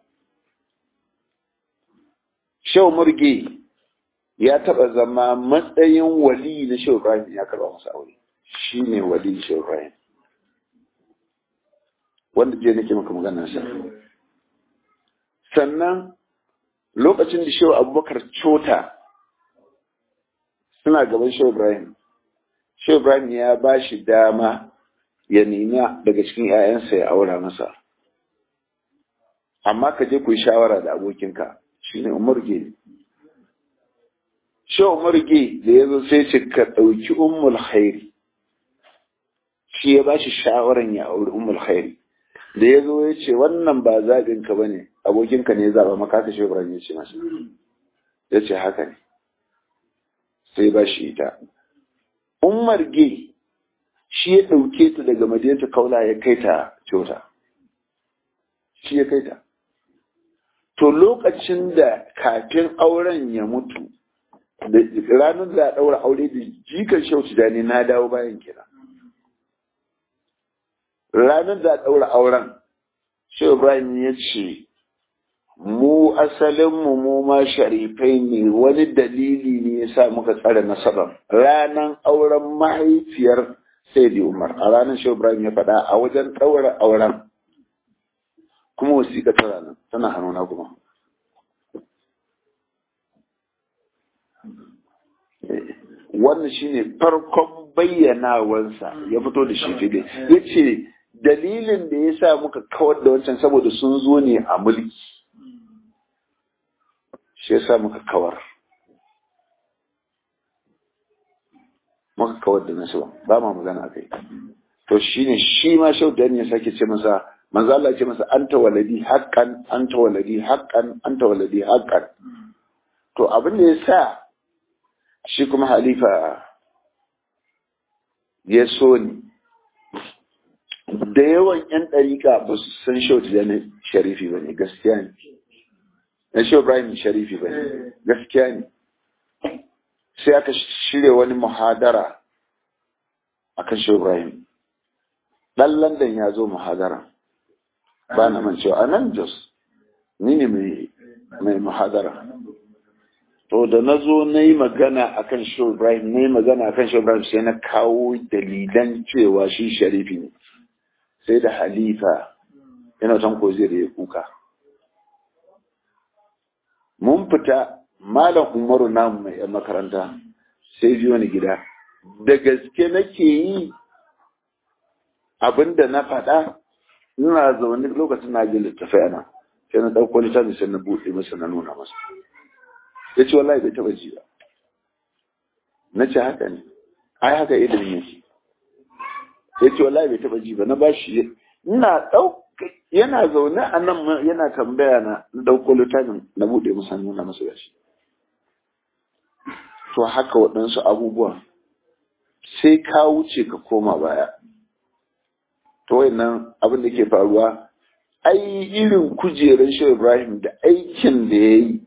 Shau Murge ya taɓa zama matsayin wali na Shau Ibrahim ya karɓa masa aure. Shi ne wali Shau Ibrahim. Wanda je nake maka maganar sa. Sannan lokacin da Shau Abubakar Cota suna gaban Shau Ibrahim. Shau Ibrahim ya ba shi dama ya nema daga cikin ‘ya'yansa ya aura masa. Amma ka je ku yi shawara da abokinka, shi ne Umarge. Shi Umarge da ya zo sai ce ka ɗauki Ummul Khairi. Shi ya ba shi shawaran ya auri Ummul Khairi. Da ya zo ya ce wannan ba zaɓinka ba ne, abokinka ne ya zaɓa maka ka shi ya ce masa. Ya ce haka ne. Sai ba shi ita. Ummar Ge shi ya ɗauke ta daga madinta kaula ya kai ta kyauta shi ya kai ta to lokacin da kafin auren ya mutu da ranar da ɗaura aure da jikan shauci da ne na dawo bayan kira ranar da ɗaura auren shi ibrahim ya ce mu asalinmu mu ma sharifai ne wani dalili ne ya sa muka tsare nasabar ranar auren mahaifiyar sai di umar a ranar shi ibrahim ya faɗa a wajen ɗaura auren kuma wasiƙa ta ranar tana hannuna kuma wannan shine farkon bayyanawarsa ya fito da shi fide ya ce dalilin da ya sa muka kawar da wancan saboda sun zo ne a mulki shi ya sa muka kawar muka kawar da nasu ba ma magana akai to shine shi ma shau da ya sake ce masa manzo Allah ce masa anta waladi haqqan anta waladi haqqan anta waladi haqqan to abin da yasa shi kuma halifa ya so ni da yawan yan ɗariƙa ba su san shau da sharifi ba ne gaskiya ne na shau Ibrahim sharifi ba ne gaskiya ne sai aka shirya wani muhadara a kan shi Ibrahim. Ɗan London ya zo muhadara ba na mancewa a nan jos ni ne mai muhadara to da na zo na yi magana a kan shi ibrahim na yi magana a kan shi ibrahim sai na kawo dalilan cewa shi sharifi ne sai da halifa yana tanko zai da ya kuka mun fita malam umaru namu mai yan makaranta sai biyo ni gida da gaske nake yi abinda na faɗa ina zaune lokacin na ji littafai ana sai na ɗauko littafi sai na buɗe masa na nuna masa ya ce wallahi bai taɓa ji ba na ce haka ne ai haka ilimin yake ya ce wallahi bai taɓa ji ba na bashi ina ɗauka yana zaune a nan yana tambaya na ɗauko littafin na buɗe masa nuna masa gashi to haka waɗansu abubuwa sai ka wuce ka koma baya to wayannan abin da ke faruwa ai irin kujerar shi Ibrahim da aikin da ya yi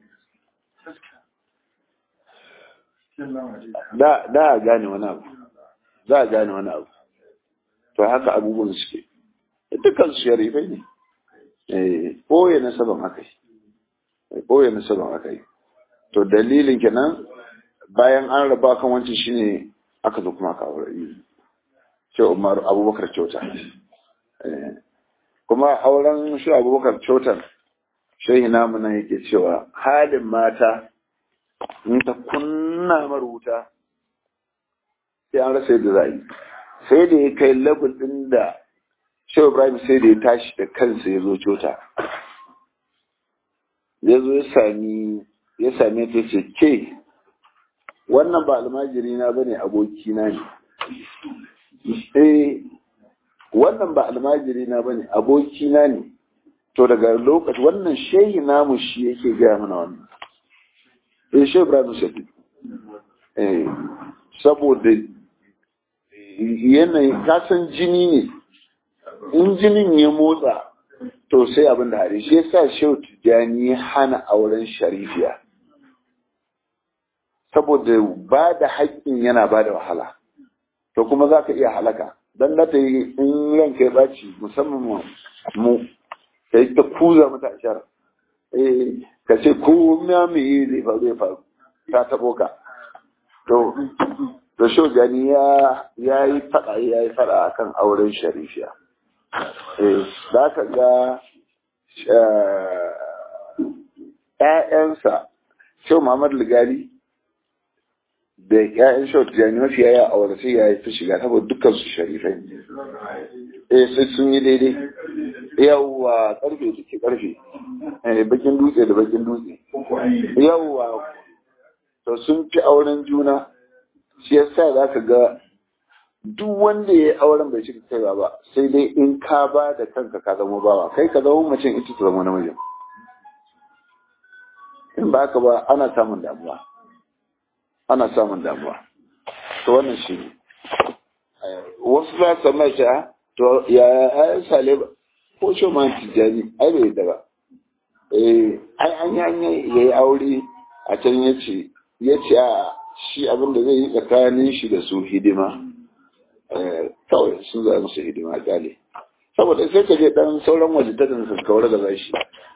da a gane wani abu za a gane wani abu to haka abubuwan suke dukkan su sharifai ne ɓoye na saban aka yi ɓoye na saban aka yi to dalilin kenan bayan an raba kan wancan shine aka zo kuma aka aure ce Umar Abubakar Kyauta kuma auren shi Abubakar Kyautar shehi namu nan yake cewa halin mata in ta kunna marubuta sai an rasa yadda za yi sai da ya kai labul ɗin da Shehu Ibrahim sai da ya tashi da kansa ya zo Kyauta ya zo ya sami ya same ta ce ke wannan ba almajiri na bane aboki na ne eh wannan ba almajiri na bane aboki na ne to daga lokaci wannan shehi namu shi yake gaya mana wannan eh shehu ibrahim shafi eh saboda yanayi kasan jini ne in jinin ya motsa to sai abin da hari shi yasa shehu tijjani ya hana auren sharifiya saboda ba da haƙƙin yana ba da wahala to kuma za ka iya halaka don da ta yi in ranka ya ɓaci musamman mu ka yi ta kuza mata a shara eh ka ce ko ma me yi zai faru ya faru ta taɓo ka to to sho gani ya ya yi faɗa ya yi faɗa akan auren sharifiya eh za ka ga ‘ya'yansa Shau Muhammad Ligali da ‘ya'yan Shau Tijjani mafi yaya a wani sai ya yi fi shiga saboda dukkan su sharifai. Eh sai sun yi daidai. Yawwa karfe da ke karfe. Bakin dutse da bakin dutse. Yawwa to sun fi auren juna. Shi yasa za ka ga duk wanda ya yi auren bai cika kaiwa ba sai dai in ka ba da kanka ka zama bawa kai ka zama macen ita ta zama namijin. in ba haka ba ana samun damuwa ana samun damuwa to wannan shi ne wasu za su mai ta to ya ayan sale ba ko shi ma tijjani ai bai da ba eh ai an yi ya yi aure a can ya ce ya ce a shi abin da zai yi tsakanin shi da su hidima kawai sun za musu hidima gale saboda sai ka je dan sauran waje ta su kawar da zashi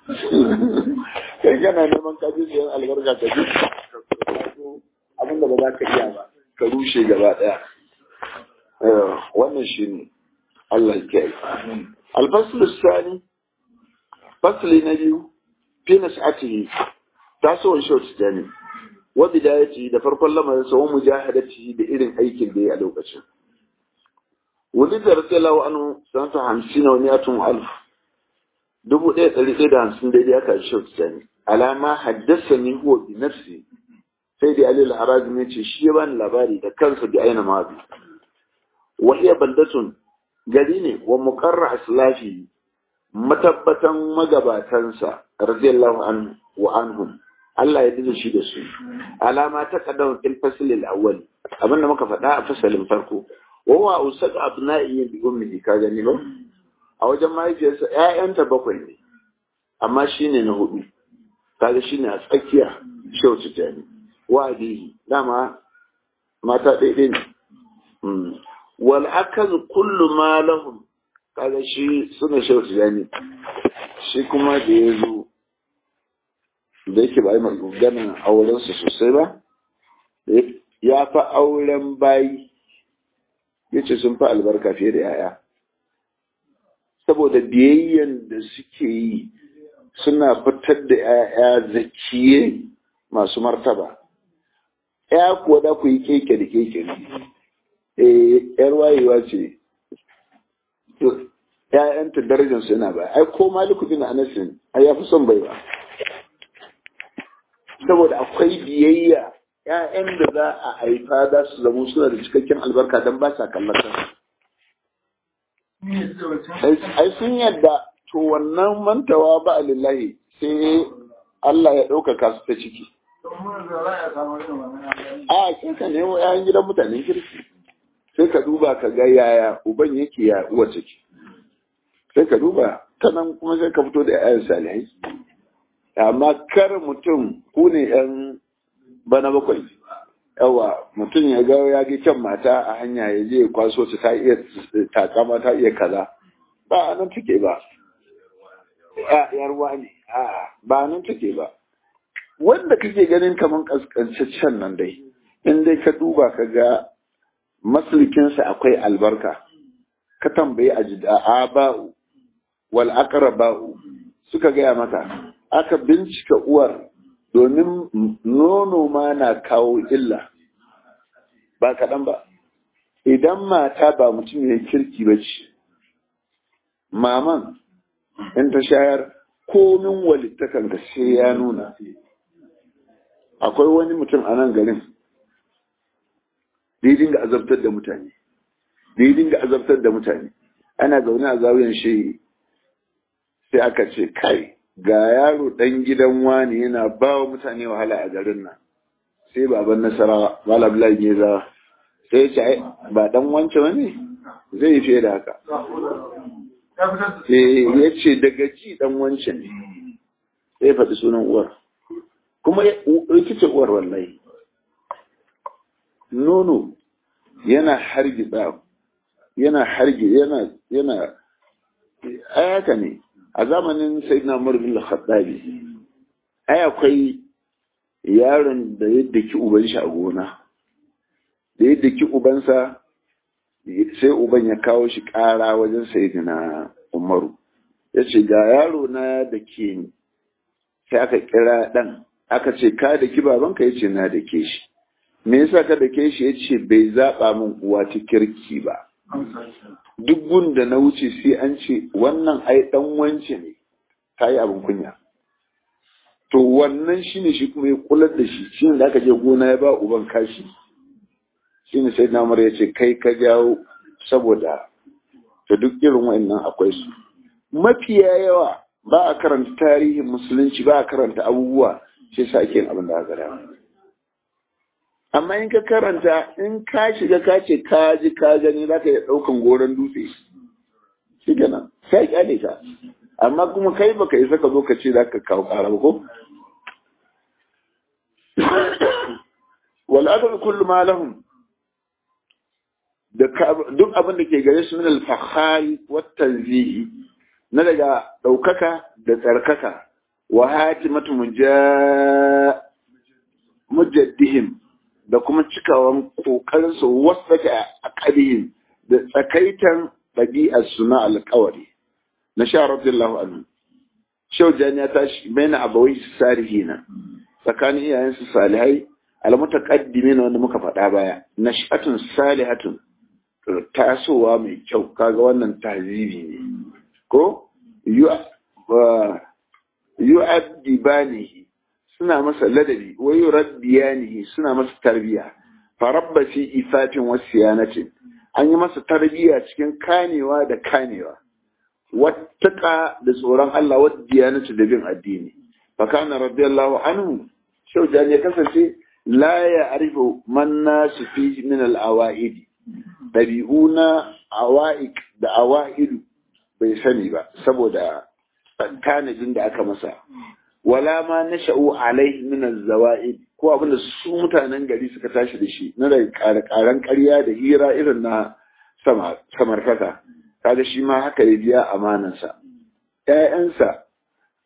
kai kana neman kaji sayan albarka ka ji abin da ba za ka iya ba ka rushe gaba daya wannan shi ne Allah ke yi alfasul sani fasli na biyu fi nas'atihi tasowar short jani wa bidayati da farkon lamarin sa wa mujahadati da irin aikin da ya a lokacin ولد رضي الله عنه سنة خمسين ومئة ألف دبو ɗaya ɗari ɗaya da hamsin daidai aka shi sani alama haddasa ni huwa bi nafsi sai da alil harazi ne ce shi ya bani labari da kansa bi aina ma bi wa hiya baldatun gari ne wa muqarra aslafi matabbatan magabatansa radiyallahu anhu wa anhum Allah ya dinga shi da su alama ta kaddam fil fasl al awwal abinda muka faɗa a fasalin farko wawa usad abna'i bi ummihi ka gani ba a wajen mahaifiyarsa ƴaƴanta bakwai ne amma shine na hudu kaga shine a tsakiya shauci jani wa abihi dama mata ɗaiɗai ne wal akaz kullu ma lahum kaga shi suna shauci jani shi kuma da ya zo da yake ba yi maganin aurensa sosai ba ya fi auren bayi ya ce sun fi albarka fiye da yaya saboda biyayyen da suke yi suna fitar da yaya zakiye masu martaba ya kuwa da ku yi keke da keke ne yar wayewa ce ‘ya'yanta darajarsu yana ba, ai, ko maliku bin anasin, ai, ya fi son bai ba. Saboda akwai biyayya, ‘ya'yan da za a haifa za su zama suna da cikakken albarka don ba sa kallata. Ai, sun yadda, to wannan mantawa ba a lillahi sai Allah ya ɗaukaka su ta ciki. A, kin ka nemo ‘ya'yan gidan mutanen kirki. Sai ka duba ka ga yaya uban yake ya uwa ciki. sai ka duba ta nan kuma sai ka fito da 'ya'yan salihai amma kar mutum ku ne 'yan bana bakwai yawa mutum ya ga ya ga kyan mata a hanya ya je kwaso ta ta iya takama ta iya kaza ba nan take ba yarwa ne ba nan take ba wanda kake ganin kaman kaskancaccen nan dai in dai ka duba ka ga maslikinsa akwai albarka ka tambayi a ba'u wal aqraba'u suka gaya maka aka bincika uwar domin nono ma na kawo illa ba kaɗan ba idan mata ba mutum ya kirki ba ce maman in ta shayar komin walittakan ka sai ya nuna akwai wani mutum a nan garin da ya dinga azabtar da mutane da ya dinga azabtar da mutane ana zaune a zawiyan shi sai aka ce kai ga yaro ɗan gidan wani yana ba wa mutane wahala a garin nan sai baban nasara malam lagi za sai ya ce ba dan wance wani zai yi fiye da haka ya ce daga ji dan wance ne sai faɗi sunan uwar kuma ita ce uwar wallahi nono yana hargitsa yana harge yana yana ayaka ne a zamanin sayyidina Umar bin Khattabi ai akwai yaron da ya daki uban shi a gona da ya daki ubansa sai uban ya kawo shi ƙara wajen sayyidina Umaru ya ce ga yaro na da ke ni sai aka kira ɗan aka ce ka da ki babanka ya ce na da ke shi me yasa ka da ke shi ya ce bai zaɓa min uwa ta kirki ba duk gunda na wuce sai an ce wannan ai dan wance ne ta yi abin kunya to wannan shine shi kuma ya kular da shi shine da aka je gona ya ba uban kashi shine sai na ya ce kai ka jawo saboda to duk irin wa'annan akwai su mafiya yawa ba a karanta tarihin musulunci ba a karanta abubuwa sai sa ake abin da aka dama amma in ka karanta in ka shiga ka ce ka ji ka gani za ka iya ɗaukan goron dutse shi kenan sai kyale ka amma kuma kai baka isa ka zo ka ce za ka kawo ƙara ba ko wal'adar kullu ma lahum duk abin da ke gare su min al-fakhari wa tanzihi na daga ɗaukaka da tsarkaka wa hatimatu mujaddihim da kuma cikawan kokarinsu wasaka a ƙarihin da tsakaitan ɗabi'arsu na alƙawari na sha radiyallahu anhu shau jani ya tashi baina abawai salihina tsakanin iyayensu salihai almutaqaddimi na wanda muka faɗa baya nash'atun salihatun tasowa mai kyau kaga wannan tahzibi ne ko yu'addibanihi suna masa ladabi wa yurabbiyanihi suna masa tarbiya farabba fi ifatin wasiyanatin an yi masa tarbiya cikin kanewa da kanewa wattaka da tsoron Allah wa diyanatu da bin addini fa kana radiyallahu anhu shaujan ya kasance la ya arifu man nasu fi min al awaid dabi'una awaik da awaidu bai sani ba saboda tanajin da aka masa wala ma nasha'u alaihi min az-zawa'id ko abinda su mutanen gari suka tashi da shi na da karan ƙarya da hira irin na samartaka kaga shi ma haka ya biya amanansa ƴaƴansa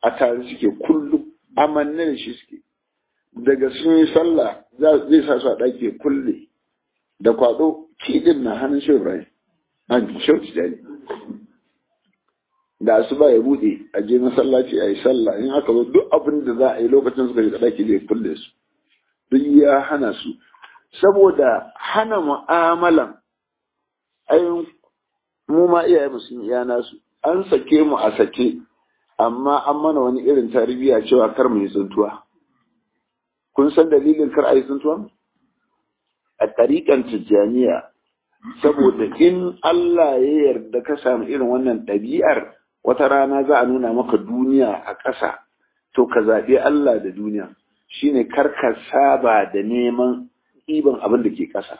a tare suke kullum amanne da shi suke daga sun yi sallah zai sa su a ɗaki kulle da kwaɗo kidin na hannun shi Ibrahim an shauci da da su ba ya buɗe a je masallaci a yi sallah in aka zo duk abin da za a yi lokacin suka shiga ɗaki zai kulle su duk ya hana su saboda hana mu'amalan ayin mu ma iyaye mu sun iya nasu an sake mu a sake amma an mana wani irin tarbiyya cewa kar mu yi tsuntuwa kun san dalilin kar a yi tsuntuwa a tariƙan tijjaniya saboda in Allah ya yarda ka samu irin wannan ɗabi'ar wata rana za a nuna maka duniya a ƙasa to ka zaɓi Allah da duniya shine kar ka saba da neman ɗiban abin da ke ƙasa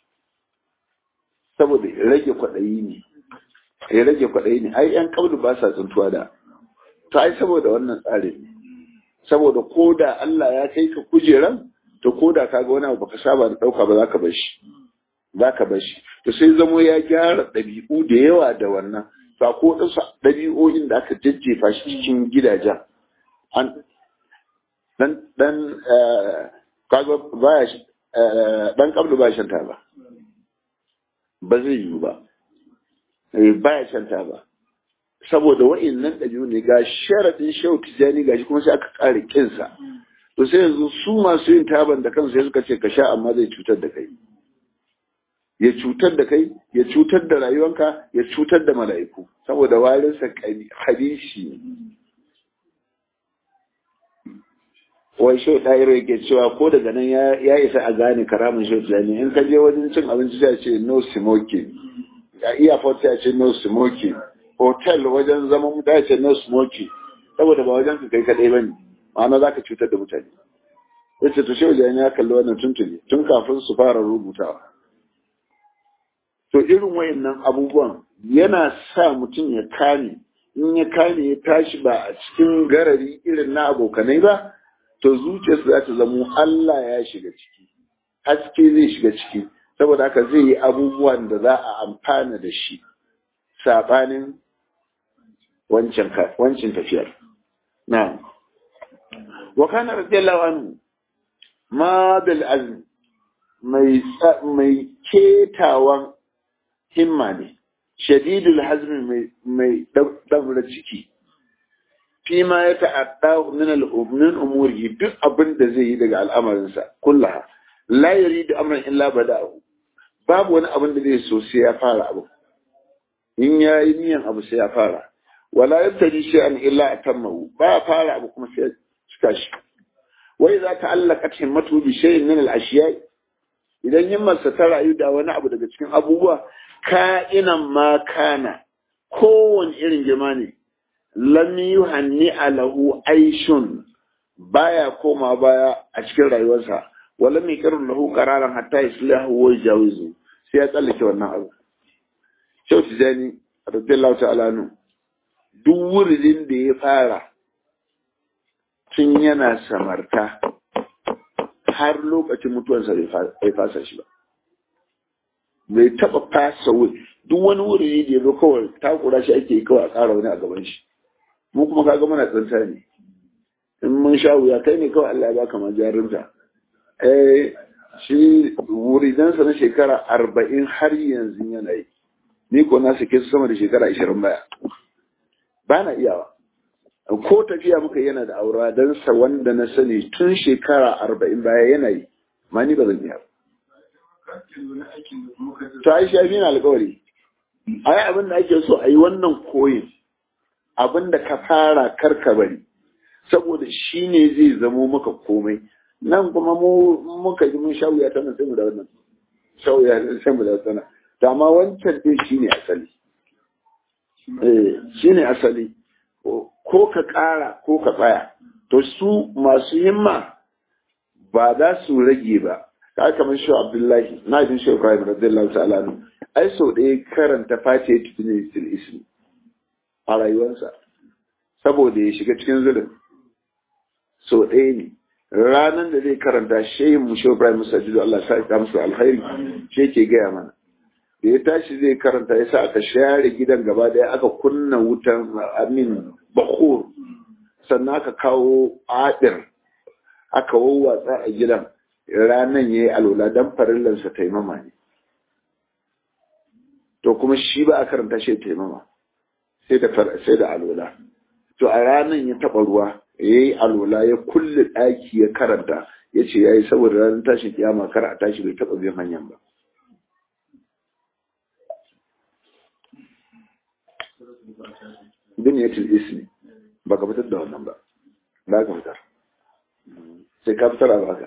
saboda rage kwaɗayi ne ya rage kwaɗayi ne ai yan kabdu ba sa tsuntuwa da to ai saboda wannan tsarin ne saboda ko da Allah ya kai ka kujeran to ko da ka ga wani abu baka saba da ɗauka ba za ka bar shi za ka bar shi to sai zamo ya gyara ɗabi'u da yawa da wannan to ko ɗansu ɗabi'o'in da aka jajjefa shi cikin gidajen an dan dan kaga baya dan kabdu ba shan ba ba zai yiwu ba baya shan ba saboda wa'innan ɗabi'u ne ga sharaɗin shehu tijjani gashi kuma sai aka ƙare kinsa to sai yanzu su masu yin taban da kansu sai suka ce ka sha amma zai cutar da kai ya cutar da kai ya cutar da rayuwanka ya cutar da mala'iku saboda warinsa hadishi wai shau ɗayar yake cewa ko daga nan ya isa a gane karamin shau tijjani in ka je wajen cin abinci sai ce no smoking a iya sai ce no smoking hotel wajen zaman mutane ce no smoking saboda ba wajen ka kai kaɗai ba ne ma'ana za ka cutar da mutane yace to shehu ya kalli wannan tuntuni tun kafin su fara rubutawa to irin wayannan abubuwan yana sa mutum ya kame in ya kame ya tashi ba a cikin garari irin na abokanai ba to zuciyarsa za ta zamo Allah ya shiga ciki haske zai shiga ciki saboda haka zai yi abubuwan da za a amfana da shi saɓanin wancan tafiyar na wa kana radiyallahu anhu ma bil azm mai mai ketawan himma ne shadidul hazmi mai mai daura ciki fi ma ya ta'adda min al-min umuri duk abin da zai yi daga al'amarinsa kullaha la yuridu amran illa bada'u babu wani abin da zai so sai ya fara abu in ya yi niyan abu sai ya fara wala yabtadi shay'an illa atammahu ba ya fara abu kuma sai ya cika shi wai za ta allaka himmatu bi shay'in min al-ashiya idan himmarsa ta rayu da wani abu daga cikin abubuwa ka'inan ma kana kowane irin girma ne lam yuhanni alahu aishun baya koma baya a cikin rayuwarsa wala mai karin lahu qararan hatta yaslahu wa jawizu sai ya tsallake wannan abu Shehu Tijani radiyallahu ta'ala nu duk wurin da ya fara tun yana samarta har lokacin mutuwarsa bai fasa shi ba bai taba fasa wuri duk wani wuri da ya zo kawai takura shi ake yi kawai a ƙara wani a gaban shi mu kuma kaga muna tsanta ne in mun sha wuya kai ne kawai Allah ya baka ma jarinta eh shi wuridansa na shekara arba'in har yanzu yana yi ni ko na sake su sama da shekara ashirin baya ba na iyawa ko tafiya muka yana da aura don sa wanda na sani tun shekara arba'in baya yana yi ma ni ba zan iya ta yi shafi na alkawari ai abin da ake so a yi wannan koyin abin da ka fara karka bari saboda shi ne zai zamo maka komai nan kuma mu muka ji mun shawuya ta nan sai mu da wannan shawuya sai mu da wannan to amma wancan din shine asali eh shine asali ko ka ƙara ko ka tsaya to su masu himma ba za su rage ba ka kamar shi Abdullahi na jin shi Ibrahim radiyallahu ta'ala anhu ai sau ɗaya karanta fatiha tibnisil ismi a rayuwarsa saboda ya shiga cikin zulun sau ɗaya ne ranar da zai karanta shehin mu shehu Ibrahim Musajidu Allah sa ya musu alkhairi shi ke gaya mana da ya tashi zai karanta ya sa aka share gidan gaba daya aka kunna wutan amin bakur sannan aka kawo adir aka wawwatsa a gidan ranan ya yi alola don farillansa taimama ne to kuma shi ba a karanta shi taimama sai da sai da alola to a ranan ya taba ruwa ya yi alola ya kulle ɗaki ya karanta ya ce ya yi saboda ranar tashin kiyama kar a tashi bai taɓa bin hanyar ba biniyatul ismi ba ka fitar da wannan ba ba ka fitar sai ka fitar a baka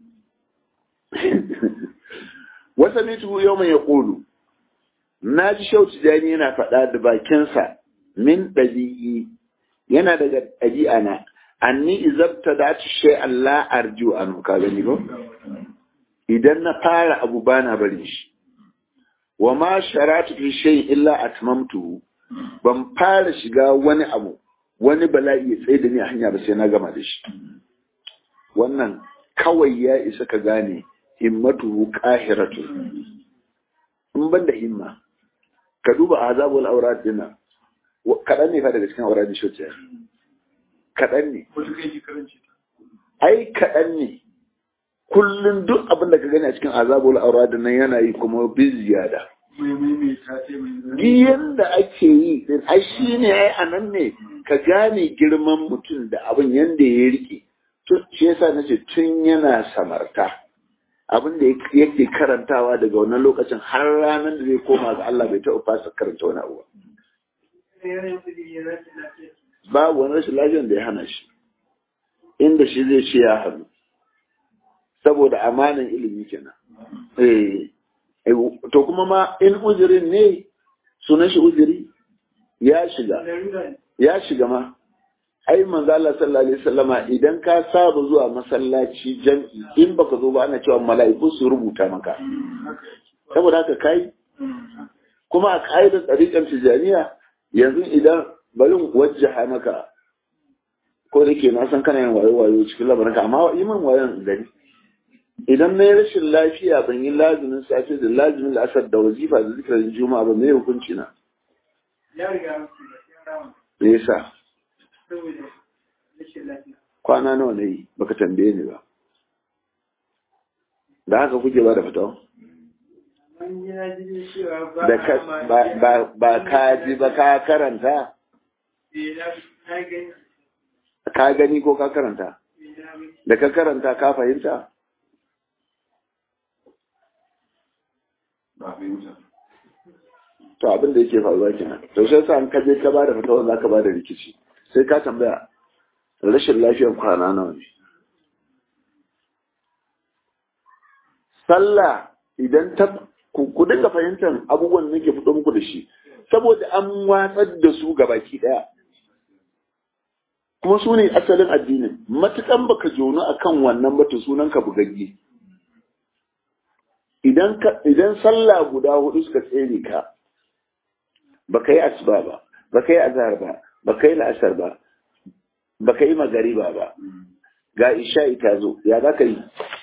wasa mitu yau mai ya ƙulu na ji shauci jani yana faɗa da bakinsa min ɗabi'i yana daga ɗabi'a na anni izabta da ta shai Allah arju an ka gani ba idan na fara abu bana barin shi wa ma sharatu fi shay illa atmamtuhu ban fara shiga wani abu wani bala'i ya tsaye da ni a hanya ba sai na gama da shi wannan kawai ya isa ka gane himmatuhu qahiratu in ban da himma ka duba azabul aurat dina kaɗan ne fa daga cikin aurat shi kaɗan ne ai kaɗan ne kullum duk abin da ka gani a cikin azabul aurat nan yana yi kuma bin ziyada biyan da ake yi din ai shi ne ai a nan ne ka gane girman mutum da abin yanda ya rike shi yasa na ce tun yana samarta abin da yake karantawa daga wannan lokacin har ranar da zai koma ga Allah bai taɓa fasa karanta wani abu babu wani rashin lafiyar da ya hana shi inda shi zai ce ya hannu saboda amanan ilimi kenan eh to kuma ma in uzurin ne sunan shi uzuri ya shiga ya shiga ma ai manzo Allah sallallahu alaihi wasallama idan ka saba zuwa masallaci jam'i in baka zo ba ana cewa mala'iku su rubuta maka saboda haka kai kuma a ka'idar tsarikan tijaniya yanzu idan bari wajjaha maka ko da ke na san kana yin wayo wayo cikin lamarin ka amma yi min wayon gani idan na yi rashin lafiya ban yi lazumin safe da lazumin la'asar da wazifa da zikirin juma'a ba mai hukunci na ya riga me yasa kwana nawa na yi baka tambaye ni ba da haka kuke ba da fitawa ba ka ji ba ka karanta ka gani ko ka karanta da ka karanta ka fahimta to abin da yake faruwa kenan to sai sa an ka je ka bada fatawa za ka bada rikici sai ka tambaya rashin lafiyar kwana nawa ne sallah idan ta ku dinga fahimtar abubuwan da nake fito muku da shi saboda an watsar da su ga baki daya kuma su ne asalin addinin matukan baka jono akan wannan bata sunan ka bugagge idan ka idan sallah guda hudu suka tsere ka baka yi asuba ba baka yi azhar ba baka yi la'asar ba baka yi magariba ba ga isha'i ta zo ya za ka yi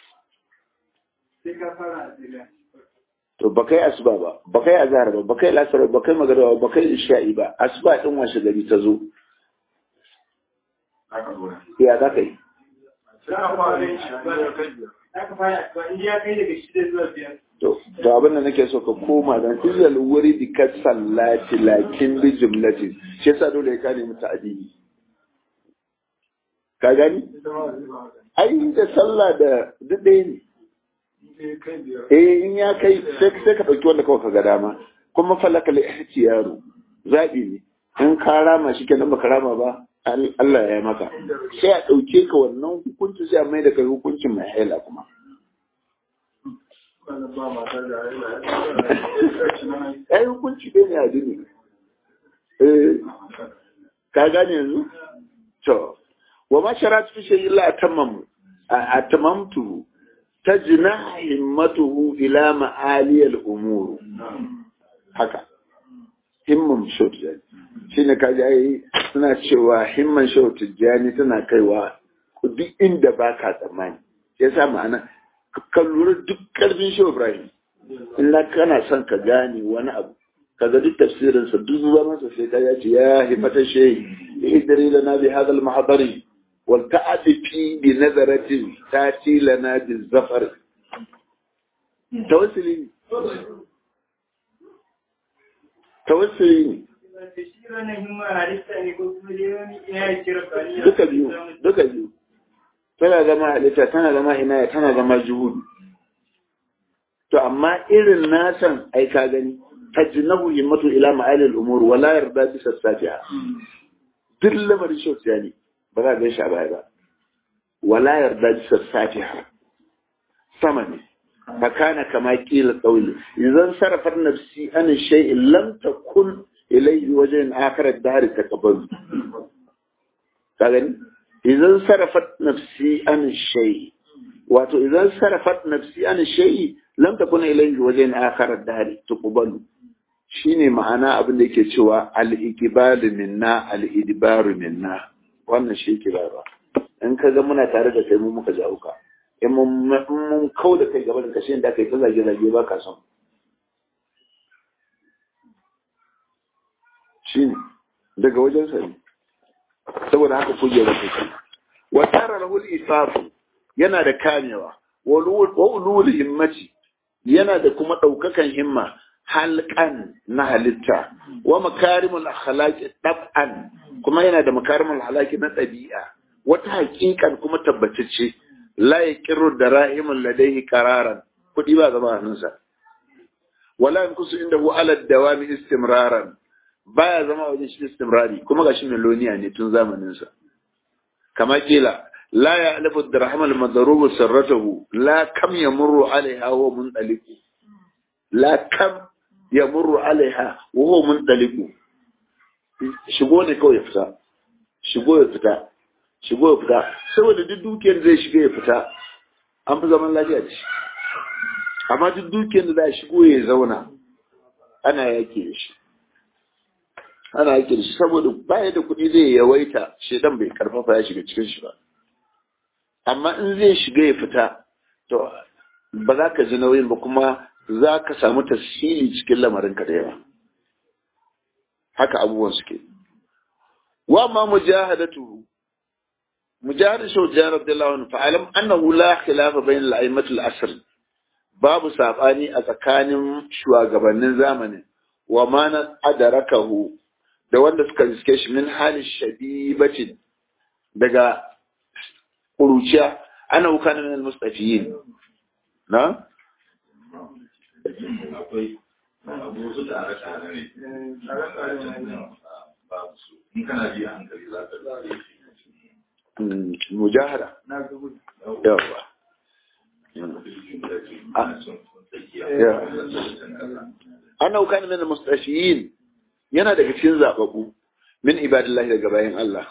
to baka yi asuba ba baka yi azhar ba baka yi la'asar ba baka yi magariba ba baka yi isha'i ba asuba din washe gari ta zo ya za ka yi to to abin da nake so ka koma dan izal wuri di ka sallati lakin bi jumlati shi yasa dole ya kane mata addini ka gani ai da sallah da duk ɗaya ne eh in ya kai sai sai ka dauki wanda kawai ka ga dama kuma falaka li ihtiyaru zabi ne in ka rama shi kenan baka rama ba Allah ya yi maka sai a dauke ka wannan hukunci sai a mai da kai hukuncin mai haila kuma ai hukunci ɗaya ne a dini eh ka gane yanzu to wa ma sharatu fi shay'in la atammamu atamamtu tajna himmatuhu ila ma'ali al-umur haka himman shotijani shine kaji ai suna cewa himman shotijani tana kaiwa duk inda baka tsammani yasa ma'ana ka lura duk karfin shi Ibrahim in kana son ka gane wani abu kaga duk tafsirin sa duk zaman sa sai ya ce ya himata shay idri lana bi hadha al mahdari wal ta'afi bi nazaratin tati lana bi zafar tawassuli tawassuli duka biyu duka biyu tana zama halitta tana zama inaya tana zama juhudu to amma irin nasan ai ka gani tajnabu himmatu ila ma'alil umur wala yarda bi sassafiha duk lamarin shautsiya ne ba za a gan shi a baya ba wala yarda bi sassafiha sama ne fakana kama kila qawli idan sarafar nafsi an shay'in lam takun ilayhi wajen akhirat dahr taqabbal ka gani idan sarafat nafsi an shay wato idan sarafat nafsi an shay lam takun ilayhi wajen akhirat dahr taqabbal shine ma'ana abin da yake cewa al-iqbalu minna al-idbaru minna wannan shi yake ba in ka ga muna tare da kai mu muka jawo ka in mun kau da kai gaba da kashe da kai ta zage zage ba ka son shine daga wajen sa ne saboda haka kuje da kai wa tara lahul isafu yana da kamewa wa ulul himmati yana da kuma daukakan himma halkan na halitta wa makarimul akhlaqi dab'an kuma yana da makarimul akhlaqi na ɗabi'a wata hakikan kuma tabbatacce la yaqiru darahimul ladayhi qararan kudi ba zama hannunsa wala yankusu indahu ala dawami istimraran baya zama wajen shi istimrari kuma gashi meloniya ne tun zamanin sa kama kila la ya'lafu dirhamal madrubu sirratahu la kam yamurru alaiha wa mundaliku la kam ya murru alaiha wuhu mun daliku shigo ne kawai ya fita shigo ya fita shigo ya fita saboda duk dukiyar zai shiga ya fita an fi zaman lafiya da shi amma duk dukiyar da za a shigo ya zauna ana yake da shi ana yake da shi saboda baya da kuɗi zai yawaita shedan bai karfafa ya shiga cikin shi ba amma in zai shiga ya fita to ba za ka ji nauyin ba kuma za ka samu tasiri cikin lamarinka da yawa haka abubuwan suke wa ma mujahadatu mujahadatu shaw jihar Abdullahi wani fa'alam annahu la khilafa bain al-a'immat al-asr babu sabani a tsakanin shugabannin zamanin wa ma na adarakahu da wanda suka riske shi min halin shabibatin daga kuruciya ana hukana min al-mustafiyin na akwai abu su tare tare ne babu su in kana ji hankali za ka zaɓe mujahada yawa ana hukana min al-mustafiyin yana daga cikin zababu min ibadillahi daga bayan Allah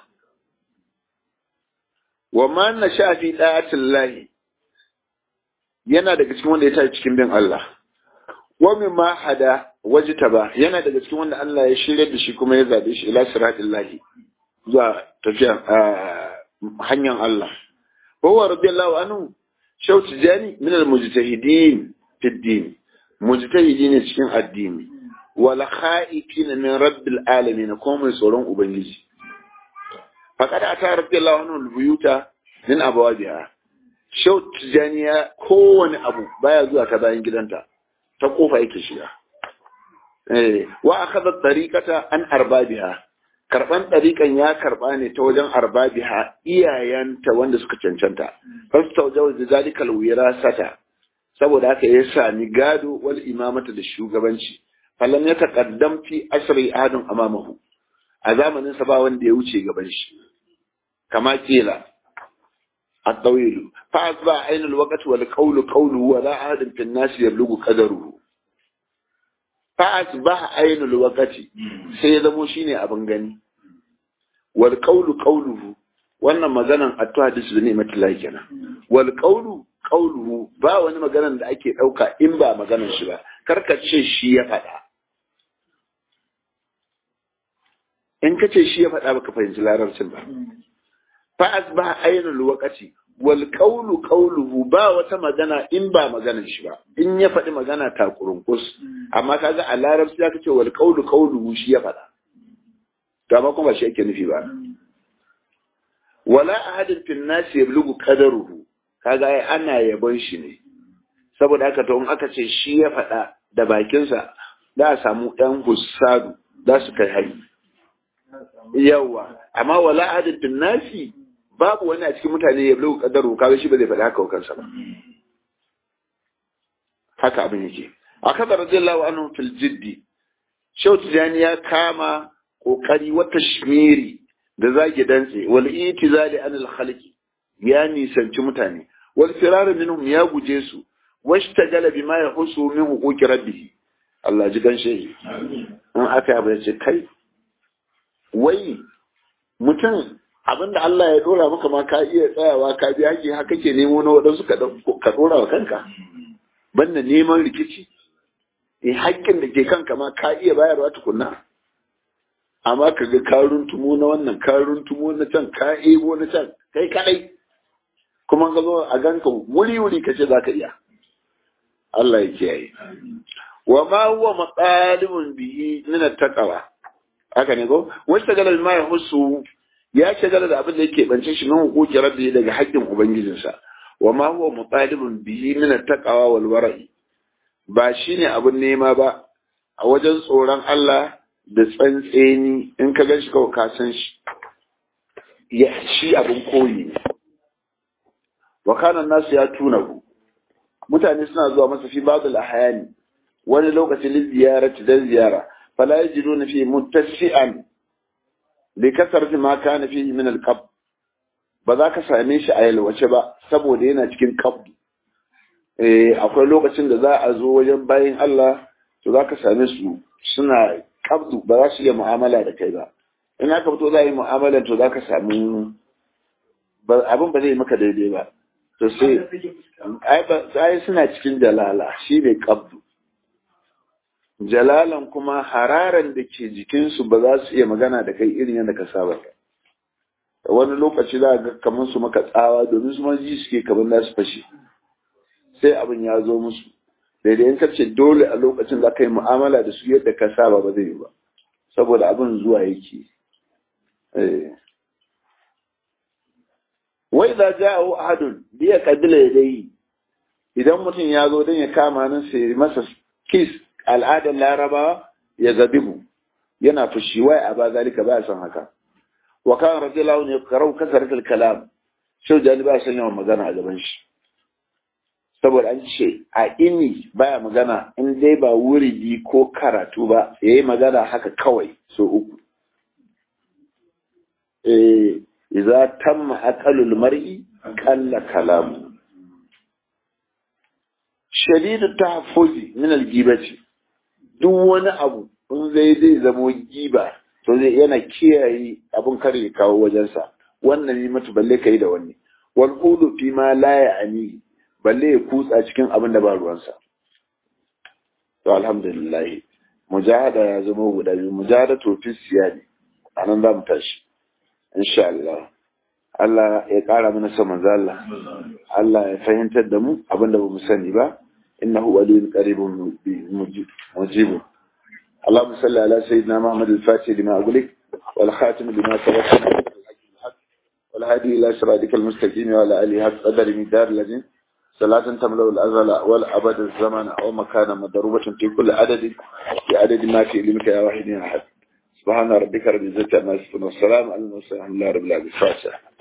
wa man nasha fi da'atillahi yana daga cikin wanda ya tashi cikin bin Allah wa mimma hada wajtaba yana daga cikin wanda Allah ya shirye da shi kuma ya zabe shi ila siratillahi zuwa tafiya hanyar Allah wa huwa radiyallahu anhu shawt jani min almujtahidin fi din mujtahidi ne cikin addini wal khaifin min rabbil alamin ko mai tsoron ubangiji faqad ata radiyallahu anhu albuyuta min abwabiha shau tijaniya kowane abu baya zuwa ta bayan gidanta ta kofa yake shiga wa akhadha tariqata an arbabiha karban tariqan ya karba ne ta wajen arbabiha iyayanta wanda suka cancanta fastawjaw zalika alwirasata saboda haka ya sami gado wal imamata da shugabanci falam ya taqaddam fi asri adun amamahu a zamanin sa ba wanda ya wuce gaban shi kama kila الطويل فأصبح عين الوقت والقول قوله ولا أحد في الناس يبلغ قدره فأصبح عين الوقت سيدمو شيني أبن غني والقول قوله wannan maganan attu hadis da ni'mat Allah kenan wal qawlu qawluhu ba wani maganan da ake dauka in ba maganan shi ba karkace shi ya faɗa in kace shi ya faɗa baka fahimci larabcin ba fa asbaha ainul waqti wal qawlu qawluhu ba wata magana in ba maganar shi ba in ya faɗi magana ta kurunkus amma kaga a larabci aka ce wal qawlu qawluhu shi ya faɗa to amma kuma shi yake nufi ba wala ahadin fil nas yablughu qadaruhu kaga ai ana yabon shi ne saboda haka to in aka ce shi ya faɗa da bakinsa za a samu ɗan hussadu za su kai hari yawa amma wala ahadin fil nasi babu wani a cikin mutane ya bulu kadaru kaga shi ba zai faɗi haka wa kansa ba haka abin yake a kaza radiyallahu anhu fil jiddi shau tijani ya kama kokari wata shmiri da zage dantse wal itizali anil khalqi ya nisanci mutane wal firar minhum ya guje su washtagala bima yahusu min huquqi rabbih Allah ji gan shehi in aka yi ya ce kai wai mutum abinda Allah ya dora maka ma ka iya tsayawa ka bi haƙi haka ke nemo na waɗansu ka dora wa kanka banda neman rikici eh haƙƙin da ke kanka ma ka iya bayarwa tukunna amma ka ga karun tumo na wannan karun tumo na can ka ebo na can kai kadai kuma ka zo a ganka wuri wuri ka ce za ka iya Allah ya kiyaye wa ma huwa maqalimun bihi min at-taqwa haka ne ko wasta galal ma yahusu ya shagala da abin da yake bance shi nan hukuki rabbi daga haƙƙin ubangijinsa wa ma huwa mutalibun bihi min at-taqwa wal wara'i ba shine abin nema ba a wajen tsoron Allah da tsantseni in ka gan shi kawai ka san shi ya shi abin koyi ne wa kana nasu ya tuna ku mutane suna zuwa masa fi babul ahyani wani lokaci li ziyarati dan ziyara fala yajiduna fi muttasi'an li kasarti ma kana fihi min al-qab ba za ka same shi a yalwace ba saboda yana cikin qabd eh akwai lokacin da za a zo wajen bayin Allah to za ka same su suna qabdu ba za su iya mu'amala da kai ba in aka fito za a yi mu'amala to za ka samu abin ba zai maka daidai ba to sai ai suna cikin jalala shi ne qabdu jalalan kuma hararan da ke jikinsu ba za su iya magana da kai irin yadda ka saba wani lokaci za ga kamar su maka tsawa domin su ma ji suke kamar za su fashe sai abin ya zo musu daidai in kace dole a lokacin za ka yi mu'amala da su yadda ka saba ba zai yi ba saboda abin zuwa yake wai za ja'u ahadun bi ya kadila yadai idan mutum ya zo don ya kama nan sai masa kiss al'adar larabawa ya zabihu yana fushi wai a ba zalika ba son haka wa kan radiyallahu ne karau kasaratul kalam shau jani ba son yawan magana a gaban shi saboda an ce a ini baya magana in dai ba wuridi ko karatu ba yayi magana haka kawai so uku eh idza tamma aqalul mar'i qalla kalamu shadidu tahaffuzi min al-ghibati duk wani abu in zai zai zamo giba to zai yana kiyaye abin kar ya kawo wajensa wannan yi mata balle kai da wani wal qulu fi ma la ya'ni balle ya kutsa cikin abin da ba ruwansa to alhamdulillah mujahada ya zama guda biyu mujahada to fi siyani anan za mu tashi insha Allah Allah ya ƙara mana son manzo Allah Allah ya fahimtar da mu abin da ba mu sani ba إنه ولي قريب مجيب اللهم صل على سيدنا محمد الفاتح لما أقولك والخاتم لما سبق والهادي إلى صراطك المستقيم وعلى آله حق قدر مدار الذين صلاة تملأ الأزل والأبد الزمن أو مكان مضروبة في كل عدد في عدد ما في علمك يا واحد يا أحد سبحان ربك رب العزة عما يصفون والسلام على المرسلين الحمد لله رب العالمين